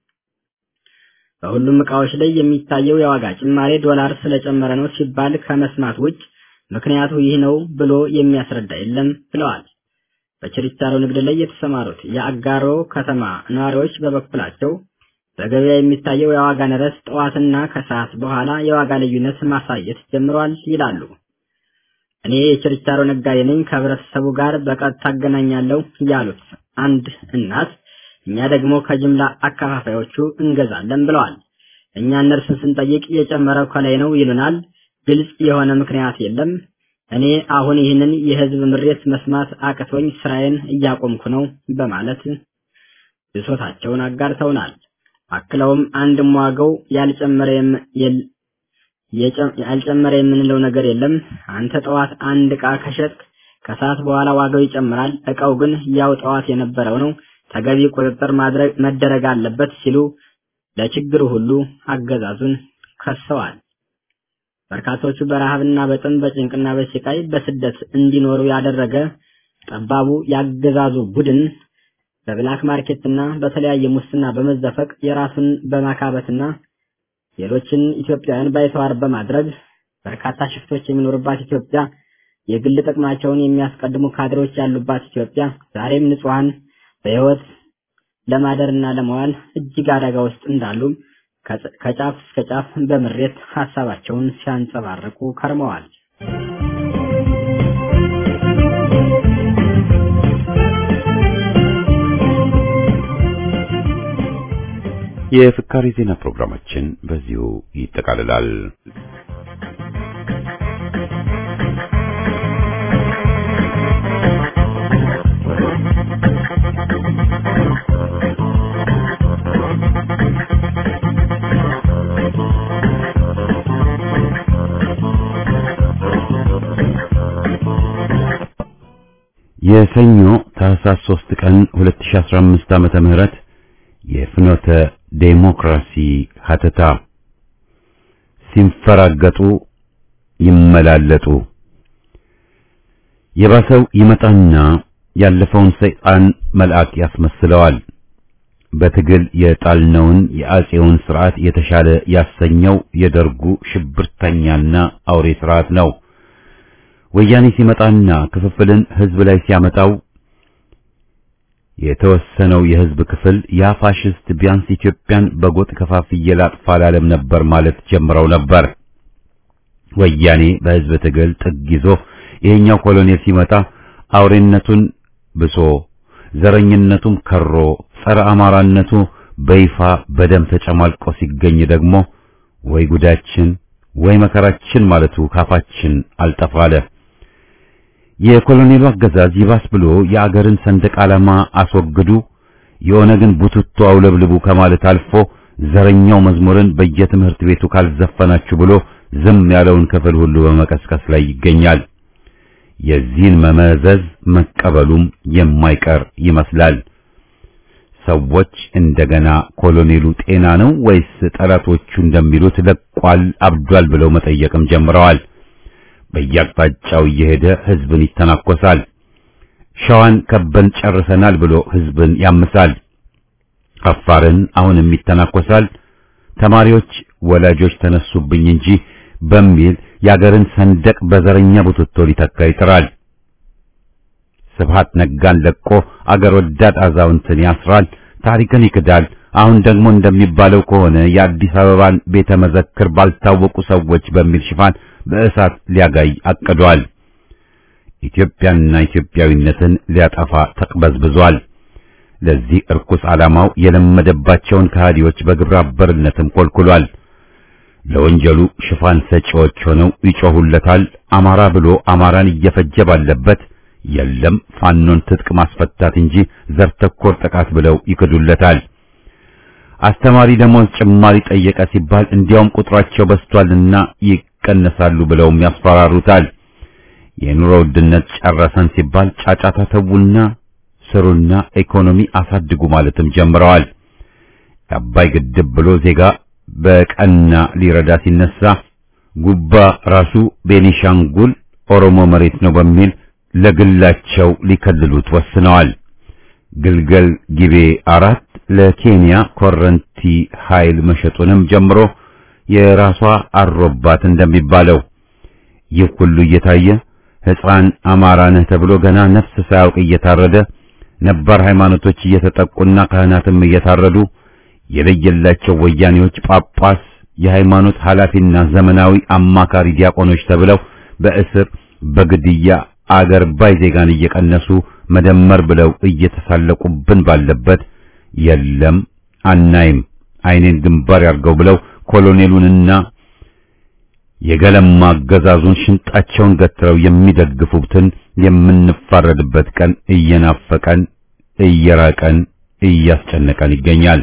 B: በሁሉም ዕቃዎች ላይ የሚታየው የዋጋ ጭማሬ ዶላር ስለጨመረ ነው ሲባል ከመስማት ውጭ ምክንያቱ ይህ ነው ብሎ የሚያስረዳ የለም ብለዋል። በችርቻሮ ንግድ ላይ የተሰማሩት የአጋሮ ከተማ ነዋሪዎች በበኩላቸው በገበያ የሚታየው የዋጋ ንረት ጠዋትና ከሰዓት በኋላ የዋጋ ልዩነት ማሳየት ጀምሯል ይላሉ። እኔ የችርቻሮ ነጋዴ ነኝ፣ ከህብረተሰቡ ጋር በቀጥታ አገናኛለሁ ያሉት አንድ እናት እኛ ደግሞ ከጅምላ አከፋፋዮቹ እንገዛለን ብለዋል። እኛ እነርሱን ስንጠይቅ የጨመረው ከላይ ነው ይሉናል። ግልጽ የሆነ ምክንያት የለም። እኔ አሁን ይህንን የህዝብ ምሬት መስማት አቅቶኝ ስራዬን እያቆምኩ ነው በማለት ብሶታቸውን አጋርተውናል። አክለውም አንድም ዋጋው ያልጨመረ ያልጨመረ የምንለው ነገር የለም። አንተ ጠዋት አንድ ዕቃ ከሸጥክ ከሰዓት በኋላ ዋጋው ይጨምራል፣ እቃው ግን ያው ጠዋት የነበረው ነው፣ ተገቢ ቁጥጥር ማድረግ መደረግ አለበት ሲሉ ለችግሩ ሁሉ አገዛዙን ከሰዋል። በርካቶቹ በረሃብና በጥም በጭንቅና በስቃይ በስደት እንዲኖሩ ያደረገ ጠባቡ ያገዛዙ ቡድን በብላክ ማርኬትና በተለያየ ሙስና በመዘፈቅ የራሱን በማካበትና ሌሎችን ኢትዮጵያውያን ባይተዋር በማድረግ በርካታ ሽፍቶች የሚኖሩባት ኢትዮጵያ፣ የግል ጥቅማቸውን የሚያስቀድሙ ካድሬዎች ያሉባት ኢትዮጵያ ዛሬም ንጹሐን በሕይወት ለማደርና ለመዋል እጅግ አደጋ ውስጥ እንዳሉ ከጫፍ እስከ ጫፍ በምሬት ሀሳባቸውን ሲያንጸባርቁ ከርመዋል።
A: የፍካሪ ዜና ፕሮግራማችን በዚሁ ይጠቃልላል። የሰኞ ታህሳስ 3 ቀን 2015 ዓመተ ምህረት የፍኖተ ዴሞክራሲ ሀተታ ሲንፈራገጡ ይመላለጡ የባሰው ይመጣና ያለፈውን ሰይጣን መልአክ ያስመስለዋል። በትግል የጣልነውን የአጼውን ስርዓት የተሻለ ያሰኘው የደርጉ ሽብርተኛና አውሬ ስርዓት ነው። ወያኔ ሲመጣና ክፍፍልን ህዝብ ላይ ሲያመጣው የተወሰነው የህዝብ ክፍል ያ ፋሽስት ቢያንስ ኢትዮጵያን በጎጥ ከፋፍዬ ላጥፋ አላለም ነበር ማለት ጀምረው ነበር። ወያኔ በህዝብ ትግል ጥግ ይዞ ይሄኛው ኮሎኔል ሲመጣ አውሬነቱን ብሶ ዘረኝነቱም ከሮ ጸረ አማራነቱ በይፋ በደም ተጨማልቆ ሲገኝ ደግሞ ወይ ጉዳችን ወይ መከራችን ማለቱ ካፋችን አልጠፋለ። የኮሎኔሉ አገዛዝ ይባስ ብሎ የአገርን ሰንደቅ ዓላማ አስወግዱ፣ የኦነግን ቡትቶ አውለብልቡ ከማለት አልፎ ዘረኛው መዝሙርን በየትምህርት ቤቱ ካልዘፈናችሁ ብሎ ዝም ያለውን ክፍል ሁሉ በመቀስቀስ ላይ ይገኛል። የዚህን መመዘዝ መቀበሉም የማይቀር ይመስላል። ሰዎች እንደገና ኮሎኔሉ ጤና ነው ወይስ ጠላቶቹ እንደሚሉት ለቋል፣ አብዷል ብለው መጠየቅም ጀምረዋል። በየአቅጣጫው እየሄደ ህዝብን ይተናኮሳል። ሸዋን ከበን ጨርሰናል ብሎ ህዝብን ያምሳል። አፋርን አሁንም ይተናኮሳል። ተማሪዎች ወላጆች ተነሱብኝ እንጂ በሚል የአገርን ሰንደቅ በዘረኛ ቡትቶ ሊተካ ይጥራል። ስብሃት ነጋን ለቆ አገር ወዳድ አዛውንትን ያስራል፣ ታሪክን ይክዳል። አሁን ደግሞ እንደሚባለው ከሆነ የአዲስ አበባን ቤተ መዘክር ባልታወቁ ሰዎች በሚል ሽፋን በእሳት ሊያጋይ አቅዷል። ኢትዮጵያንና ኢትዮጵያዊነትን ሊያጠፋ ተቅበዝብዟል። ለዚህ እርኩስ ዓላማው የለመደባቸውን ከሃዲዎች በግብረ አበርነትም ኮልኩሏል። ለወንጀሉ ሽፋን ሰጪዎች ሆነው ይጮሁለታል። አማራ ብሎ አማራን እየፈጀ ባለበት የለም ፋኖን ትጥቅ ማስፈታት እንጂ ዘር ተኮር ጥቃት ብለው ይክዱለታል። አስተማሪ ደሞዝ ጭማሪ ጠየቀ ሲባል እንዲያውም ቁጥራቸው በዝቷልና ይቀነሳሉ ብለውም ያስፈራሩታል። የኑሮ ውድነት ጨረሰን ሲባል ጫጫታ ተውና ስሩና ኢኮኖሚ አሳድጉ ማለትም ጀምረዋል። የአባይ ግድብ ብሎ ዜጋ በቀና ሊረዳ ሲነሳ ጉባ ራሱ ቤኒሻንጉል ኦሮሞ መሬት ነው በሚል ለግላቸው ሊከልሉት ወስነዋል። ግልገል ጊቤ አራት ለኬንያ ኮረንቲ ኃይል መሸጡንም ጀምሮ የራሷ አሮባት እንደሚባለው ይህ ሁሉ እየታየ ሕፃን አማራ ነህ ተብሎ ገና ነፍስ ሳያውቅ እየታረደ ነባር ሃይማኖቶች እየተጠቁና ካህናትም እየታረዱ የለየላቸው ወያኔዎች ጳጳስ፣ የሃይማኖት ኃላፊና ዘመናዊ አማካሪ ዲያቆኖች ተብለው በእስር በግድያ አገር ባይ ዜጋን እየቀነሱ መደመር ብለው እየተሳለቁብን ባለበት የለም አናይም አይኔን ግንባር ያርገው ብለው ኮሎኔሉንና የገለማ አገዛዙን ሽንጣቸውን ገትረው የሚደግፉትን የምንፋረድበት ቀን እየናፈቀን እየራቀን እያስጨነቀን ይገኛል።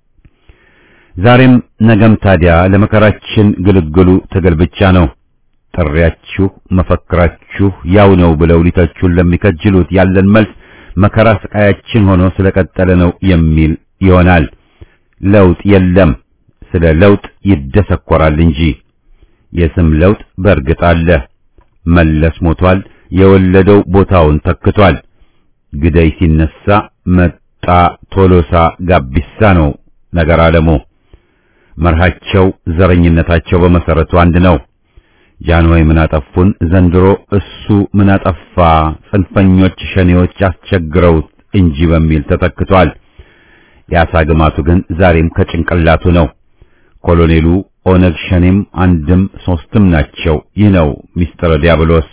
A: ዛሬም ነገም ታዲያ ለመከራችን ግልግሉ ትግል ብቻ ነው። ጥሪያችሁ መፈክራችሁ ያው ነው ብለው ሊተቹን ለሚከጅሉት ያለን መልስ መከራ ስቃያችን ሆኖ ስለቀጠለ ነው የሚል ይሆናል። ለውጥ የለም፣ ስለ ለውጥ ይደሰኮራል እንጂ የስም ለውጥ በእርግጥ አለ። መለስ ሞቷል፣ የወለደው ቦታውን ተክቷል። ግደይ ሲነሳ መጣ ቶሎሳ ጋቢሳ ነው ነገር አለሙ። መርሃቸው ዘረኝነታቸው በመሰረቱ አንድ ነው። ጃንሆይ ምን አጠፉን? ዘንድሮ እሱ ምን አጠፋ? ጽንፈኞች ሸኔዎች አስቸግረውት እንጂ በሚል ተተክቷል። የአሳ ግማቱ ግን ዛሬም ከጭንቅላቱ ነው። ኮሎኔሉ ኦነግ ሸኔም አንድም ሶስትም ናቸው። ይህ ነው ሚስጥረ ዲያብሎስ።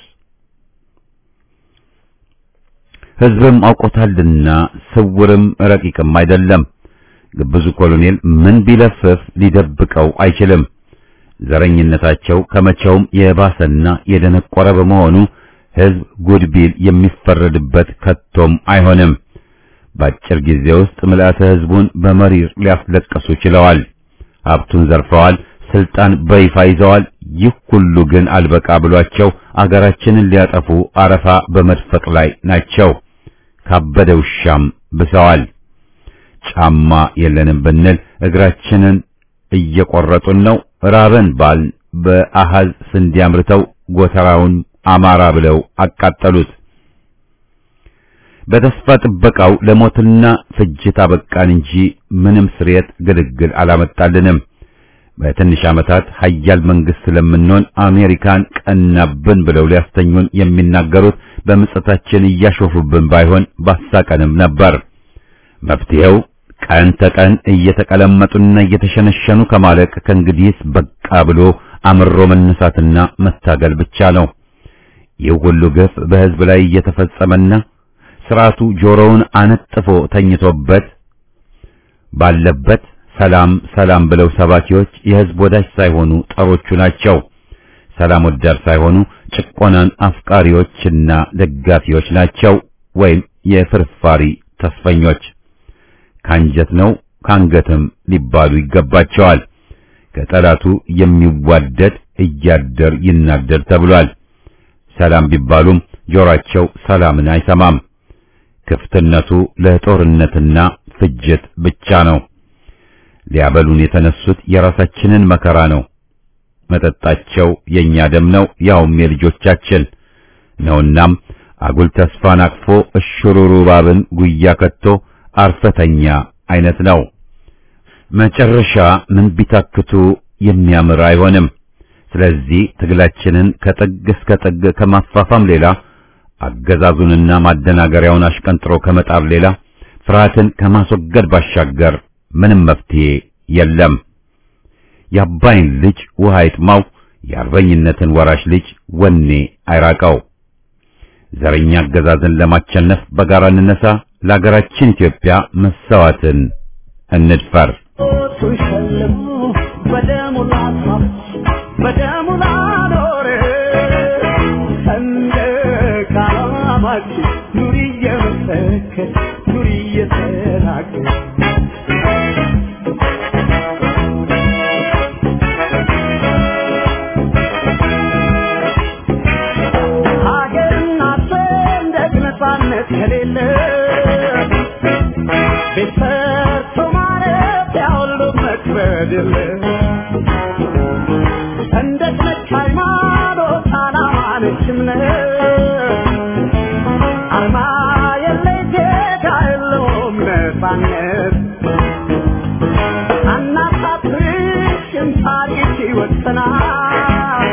A: ሕዝብም አውቆታልና ስውርም ረቂቅም አይደለም። ግብዙ ኮሎኔል ምን ቢለፍፍ ሊደብቀው አይችልም። ዘረኝነታቸው ከመቼውም የባሰና የደነቆረ በመሆኑ ሕዝብ ጉድ ቢል የሚፈረድበት ከቶም አይሆንም። በአጭር ጊዜ ውስጥ ምልአተ ሕዝቡን በመሪር ሊያስለቅሱ ችለዋል። ሀብቱን ዘርፈዋል። ስልጣን በይፋ ይዘዋል። ይህ ሁሉ ግን አልበቃ ብሏቸው አገራችንን ሊያጠፉ አረፋ በመድፈቅ ላይ ናቸው። ካበደ ውሻም ብሰዋል። ጫማ የለንም ብንል እግራችንን እየቆረጡን ነው። ራበን ባል በአሃዝ ስንዴ አምርተው ጎተራውን አማራ ብለው አቃጠሉት። በተስፋ ጥበቃው ለሞትና ፍጅት አበቃን እንጂ ምንም ስርየት ግልግል አላመጣልንም። በትንሽ ዓመታት ሀያል መንግስት ስለምንሆን አሜሪካን ቀናብን ብለው ሊያስተኙን የሚናገሩት በምጸታችን እያሾፉብን ባይሆን ባሳቀንም ነበር። መፍትሄው ቀን ተቀን እየተቀለመጡና እየተሸነሸኑ ከማለቅ ከእንግዲህስ በቃ ብሎ አምሮ መነሳትና መታገል ብቻ ነው። ይህ ሁሉ ግፍ በሕዝብ ላይ እየተፈጸመና ስርዓቱ ጆሮውን አነጥፎ ተኝቶበት ባለበት ሰላም ሰላም ብለው ሰባኪዎች የሕዝብ ወዳጅ ሳይሆኑ ጠሮቹ ናቸው። ሰላም ወዳድ ሳይሆኑ ጭቆናን አፍቃሪዎችና ደጋፊዎች ናቸው፣ ወይም የፍርፋሪ ተስፈኞች። ካንጀት ነው ካንገትም ሊባሉ ይገባቸዋል። ከጠላቱ የሚዋደድ እያደር ይናደድ ተብሏል። ሰላም ቢባሉም ጆሮአቸው ሰላምን አይሰማም። ክፍትነቱ ለጦርነትና ፍጅት ብቻ ነው። ሊያበሉን የተነሱት የራሳችንን መከራ ነው። መጠጣቸው የኛ ደም ነው፣ ያውም የልጆቻችን ነውናም አጉል ተስፋን አቅፎ እሽሩሩ ባብን ጉያ ከቶ አርፈተኛ አይነት ነው። መጨረሻ ምን ቢታክቱ የሚያምር አይሆንም። ስለዚህ ትግላችንን ከጥግ እስከ ጥግ ከማፋፋም ሌላ አገዛዙንና ማደናገሪያውን አሽቀንጥሮ ከመጣር ሌላ ፍርሃትን ከማስወገድ ባሻገር ምንም መፍትሄ የለም። የአባይን ልጅ ውሃ ይጥማው፣ የአርበኝነትን ወራሽ ልጅ ወኔ አይራቀው። ዘረኛ አገዛዝን ለማቸነፍ በጋራ እንነሳ። ለሀገራችን ኢትዮጵያ መሰዋትን እንድፈር።
C: ኑሪ እየመሰከር ኑሪ እየተናገር ሀገርና ሰንደቅ ነፃነት ከሌለ ቤት ሰርቶ ማረፊያ ሁሉ መክበድ የለ ሰንደቅ ነች ሃይማኖት፣ ዓላማ ነች እምነት አርማ የለይ ዜጋ የለውም ነፃነት አናሳፍርሽም ታሪክ ይወሰናል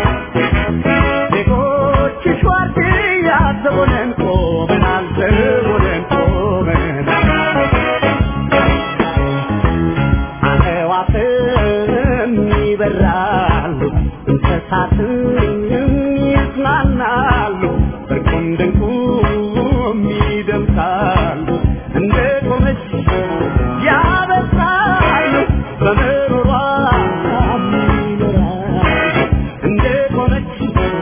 C: ዜጎችሽ ዋርድያ ዘቦነን ቆመናል ዘቦነን ቆመናል አዕዋፍም ይበራሉ እንስሳትም ይዝናናሉ በርቁም ድንቁም ይደምቃሉ እንደ ቆመች ያበሳሉ በምሮሯ ይኖራሉ እንደ ቆመች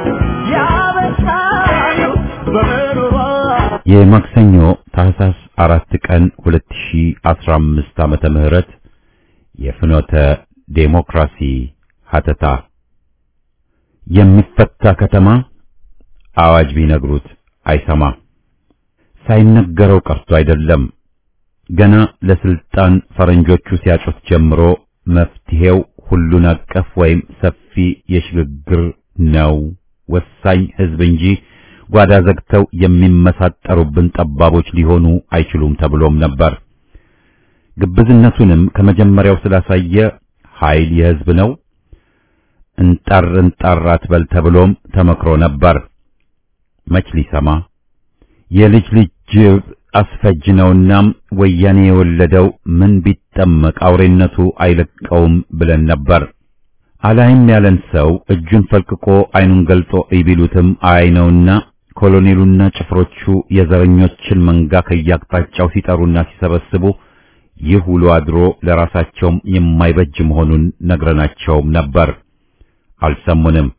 C: ያበሳሉ በምሮሯ
A: የማክሰኞ ታህሳስ አራት ቀን 2015 ዓመተ ምህረት የፍኖተ ዴሞክራሲ ሀተታ የሚፈታ ከተማ አዋጅ ቢነግሩት አይሰማ። ሳይነገረው ቀርቶ አይደለም ገና ለስልጣን ፈረንጆቹ ሲያጩት ጀምሮ መፍትሄው ሁሉን አቀፍ ወይም ሰፊ የሽግግር ነው፣ ወሳኝ ህዝብ እንጂ ጓዳ ዘግተው የሚመሳጠሩብን ጠባቦች ሊሆኑ አይችሉም ተብሎም ነበር። ግብዝነቱንም ከመጀመሪያው ስላሳየ ኃይል የህዝብ ነው እንጣር እንጣር አትበል ተብሎም ተመክሮ ነበር። መች ሊሰማ የልጅ ልጅ ጅብ አስፈጅ ነውናም ወያኔ የወለደው ምን ቢጠመቅ አውሬነቱ አይለቀውም ብለን ነበር። አላይም ያለን ሰው እጁን ፈልቅቆ አይኑን ገልጦ ይቢሉትም አይ ነውና ኮሎኔሉና ጭፍሮቹ የዘረኞችን መንጋ ከያቅጣጫው ሲጠሩና ሲሰበስቡ ይህ ውሎ አድሮ ለራሳቸውም የማይበጅ መሆኑን ነግረናቸውም ነበር። አልሰሙንም።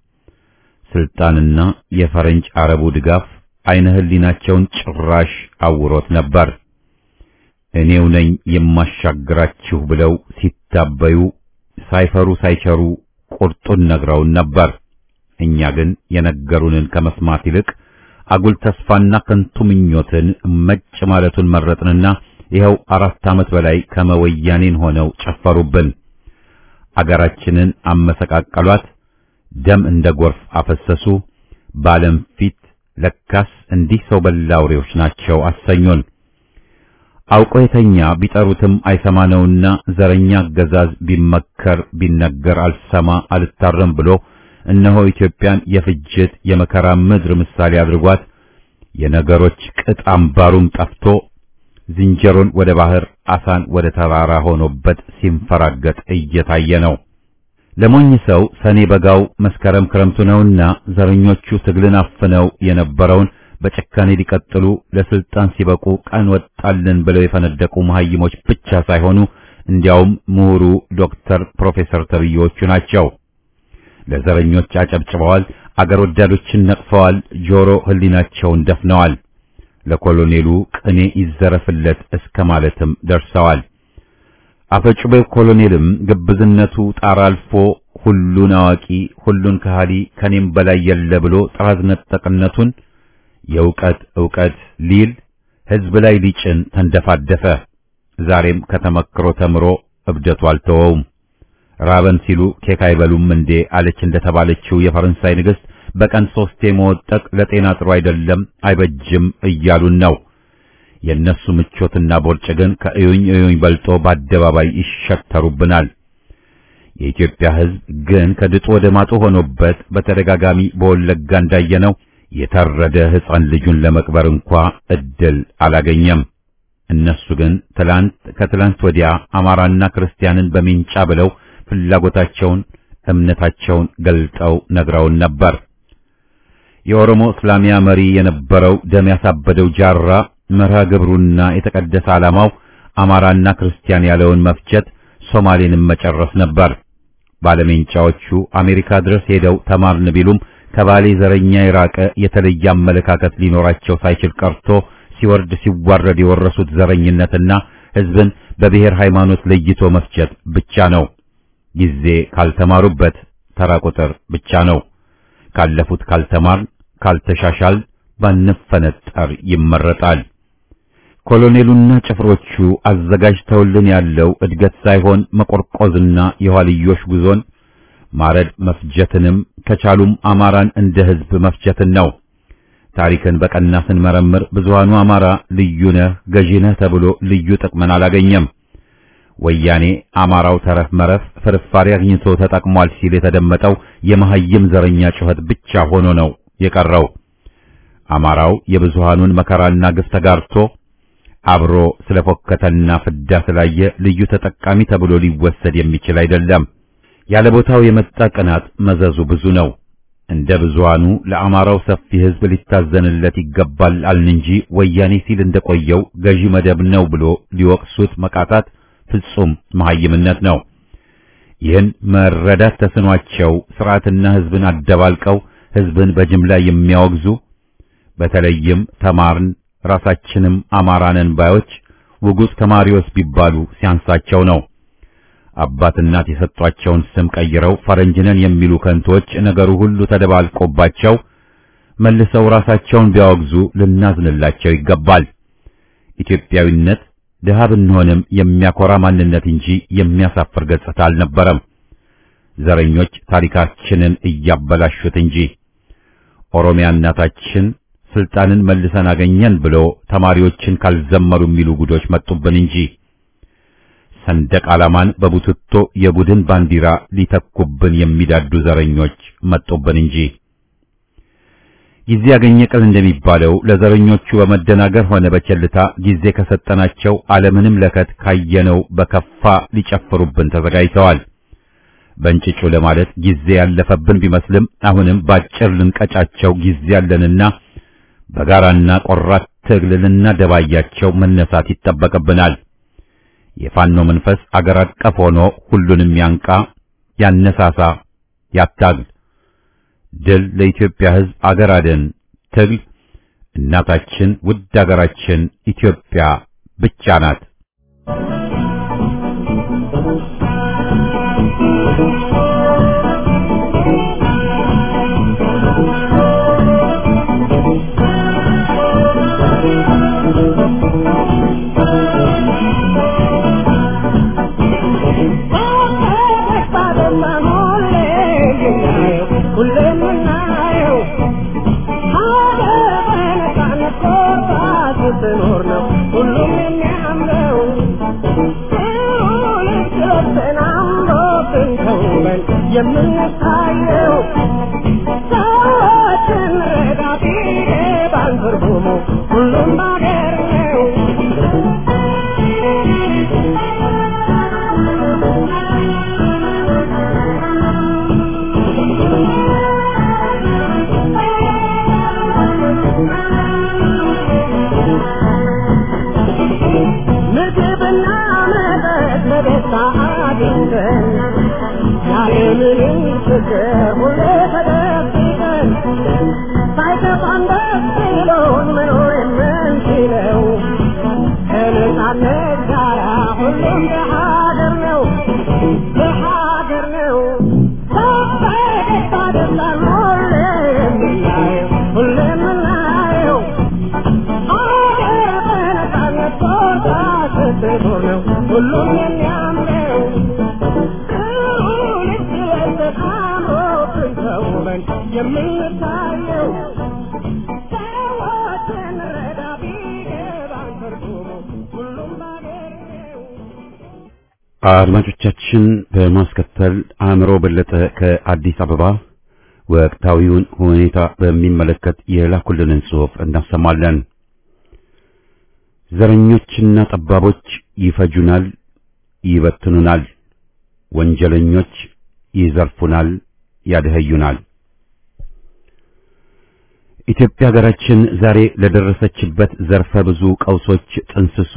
A: ስልጣንና የፈረንጅ አረቡ ድጋፍ አይነ ህሊናቸውን ጭራሽ አውሮት ነበር። እኔው ነኝ የማሻግራችሁ ብለው ሲታበዩ ሳይፈሩ ሳይቸሩ ቁርጡን ነግረውን ነበር። እኛ ግን የነገሩንን ከመስማት ይልቅ አጉል ተስፋና ከንቱ ምኞትን መጭ ማለቱን መረጥንና ይኸው አራት ዓመት በላይ ከመወያኔን ሆነው ጨፈሩብን። አገራችንን አመሰቃቀሏት፣ ደም እንደ ጎርፍ አፈሰሱ። በዓለም ፊት ለካስ እንዲህ ሰው በላ አውሬዎች ናቸው አሰኙን። አውቆ የተኛ ቢጠሩትም አይሰማነውና ዘረኛ አገዛዝ ቢመከር ቢነገር አልሰማ አልታረም ብሎ እነሆ ኢትዮጵያን የፍጅት የመከራ ምድር ምሳሌ አድርጓት የነገሮች ቅጥ አምባሩም ጠፍቶ ዝንጀሮን ወደ ባህር አሳን ወደ ተራራ ሆኖበት ሲንፈራገጥ እየታየ ነው። ለሞኝ ሰው ሰኔ በጋው መስከረም ክረምቱ ነውና ዘረኞቹ ትግልን አፍነው የነበረውን በጭካኔ ሊቀጥሉ ለስልጣን ሲበቁ ቀን ወጣልን ብለው የፈነደቁ መሐይሞች ብቻ ሳይሆኑ እንዲያውም ምሁሩ ዶክተር ፕሮፌሰር ተብዬዎቹ ናቸው። ለዘረኞች አጨብጭበዋል፣ አገር ወዳዶችን ነቅፈዋል፣ ጆሮ ህሊናቸውን ደፍነዋል። ለኮሎኔሉ ቅኔ ይዘረፍለት እስከ ማለትም ደርሰዋል። አፈጩቤው ኮሎኔልም ግብዝነቱ ጣራ አልፎ ሁሉን አዋቂ ሁሉን ከሃሊ ከኔም በላይ የለ ብሎ ጥራዝ ነጠቅነቱን የእውቀት ዕውቀት ሊል ህዝብ ላይ ሊጭን ተንደፋደፈ። ዛሬም ከተመክሮ ተምሮ እብደቱ አልተወውም። ራበን ሲሉ ኬክ አይበሉም እንዴ አለች እንደተባለችው የፈረንሳይ ንግሥት በቀን ሶስቴ መወጠቅ ለጤና ጥሩ አይደለም አይበጅም እያሉን ነው። የእነሱ ምቾትና ቦርጭ ግን ከእዩኝ እዩኝ በልጦ በአደባባይ ይሸተሩብናል። የኢትዮጵያ ሕዝብ ግን ከድጡ ወደ ማጡ ሆኖበት በተደጋጋሚ በወለጋ እንዳየነው የታረደ ሕፃን ልጁን ለመቅበር እንኳ እድል አላገኘም። እነሱ ግን ትላንት ከትላንት ወዲያ አማራና ክርስቲያንን በሚንጫ ብለው ፍላጎታቸውን እምነታቸውን ገልጠው ነግረውን ነበር። የኦሮሞ እስላሚያ መሪ የነበረው ደም ያሳበደው ጃራ መርሃ ግብሩና የተቀደሰ ዓላማው አማራና ክርስቲያን ያለውን መፍጀት፣ ሶማሌንም መጨረስ ነበር። ባለሜንጫዎቹ አሜሪካ ድረስ ሄደው ተማርን ቢሉም ከባሌ ዘረኛ የራቀ የተለየ አመለካከት ሊኖራቸው ሳይችል ቀርቶ ሲወርድ ሲዋረድ የወረሱት ዘረኝነትና ሕዝብን በብሔር ሃይማኖት ለይቶ መፍጀት ብቻ ነው። ጊዜ ካልተማሩበት ተራ ቁጥር ብቻ ነው። ካለፉት ካልተማር ካልተሻሻል ባንፈነጠር ይመረጣል። ኮሎኔሉና ጭፍሮቹ አዘጋጅተውልን ያለው እድገት ሳይሆን መቆርቆዝና የኋልዮሽ ጉዞን ማረድ መፍጀትንም ከቻሉም አማራን እንደ ሕዝብ መፍጀትን ነው። ታሪክን በቀና ስንመረምር ብዙሃኑ አማራ ልዩ ነህ ገዢ ነህ ተብሎ ልዩ ጥቅምን አላገኘም። ወያኔ አማራው ተረፍ መረፍ ፍርፋሪ አግኝቶ ተጠቅሟል ሲል የተደመጠው የመሐይም ዘረኛ ጩኸት ብቻ ሆኖ ነው የቀረው። አማራው የብዙሃኑን መከራና ግፍ ተጋርቶ አብሮ ስለፎከተና ፍዳ ስላየ ልዩ ተጠቃሚ ተብሎ ሊወሰድ የሚችል አይደለም። ያለ ቦታው የመጣ ቅናት መዘዙ ብዙ ነው። እንደ ብዙሃኑ ለአማራው ሰፊ ሕዝብ ሊታዘንለት ይገባል አልን እንጂ ወያኔ ሲል እንደቆየው ገዢ መደብ ነው ብሎ ሊወቅሱት መቃታት ፍጹም መሐይምነት ነው። ይህን መረዳት ተስኗቸው ስርዓትና ሕዝብን አደባልቀው ሕዝብን በጅምላ የሚያወግዙ በተለይም ተማርን ራሳችንም አማራንን ባዮች ውጉዝ ተማሪዎች ቢባሉ ሲያንሳቸው ነው። አባት እናት የሰጧቸውን ስም ቀይረው ፈረንጅነን የሚሉ ከንቶች ነገሩ ሁሉ ተደባልቆባቸው መልሰው ራሳቸውን ቢያወግዙ ልናዝንላቸው ይገባል። ኢትዮጵያዊነት ድሃ ብንሆንም የሚያኮራ ማንነት እንጂ የሚያሳፍር ገጽታ አልነበረም። ዘረኞች ታሪካችንን እያበላሹት እንጂ ኦሮሚያ እናታችን ስልጣንን መልሰን አገኘን ብሎ ተማሪዎችን ካልዘመሩ የሚሉ ጉዶች መጡብን እንጂ ሰንደቅ ዓላማን በቡትቶ የቡድን ባንዲራ ሊተኩብን የሚዳዱ ዘረኞች መጡብን እንጂ ጊዜ ያገኘ ቀን እንደሚባለው ለዘረኞቹ በመደናገር ሆነ በቸልታ ጊዜ ከሰጠናቸው ዓለምንም ለከት ካየነው በከፋ ሊጨፍሩብን ተዘጋጅተዋል። በእንጭጩ ለማለት ጊዜ ያለፈብን ቢመስልም አሁንም ባጭር ልንቀጫቸው ጊዜ ያለንና በጋራና ቆራት ትግል ልናደባያቸው መነሳት ይጠበቅብናል። የፋኖ መንፈስ አገር አቀፍ ሆኖ ሁሉንም ያንቃ፣ ያነሳሳ፣ ያታግል። ድል ለኢትዮጵያ ሕዝብ አገር አደን ትግል። እናታችን ውድ አገራችን ኢትዮጵያ ብቻ ናት።
C: የምንታየው ሰዎችን ረዳት ይገባል ትርጉሙ ሁሉም ባገር ነው። ምግብና መጠጥ በደስታ አግኝተን ያለምንም ችግር ሁሌ ተደብቀን ሳይከፋን ደስ ብሎን መኖር የምንችለው ከነጻነት ጋራ ሁሉም በሀገር ነው በሀገር ነው በፈገግታ ደስታን ሁሌ የምናየው ሁሌ የምናየው ሀገር በነጻነት ቦታ ስትኖር ነው ሁሉም የሚያምረው የምንታየው ሰዎችን ረዳ ቢገባን ትርጉሙ ሁሉም ባገር ነው።
A: አድማጮቻችን በማስከተል አእምሮ በለጠ ከአዲስ አበባ ወቅታዊውን ሁኔታ በሚመለከት የላኩልንን ጽሑፍ እናሰማለን። ዘረኞችና ጠባቦች ይፈጁናል፣ ይበትኑናል። ወንጀለኞች ይዘርፉናል፣ ያደኸዩናል። ኢትዮጵያ ሀገራችን ዛሬ ለደረሰችበት ዘርፈ ብዙ ቀውሶች ጥንስሱ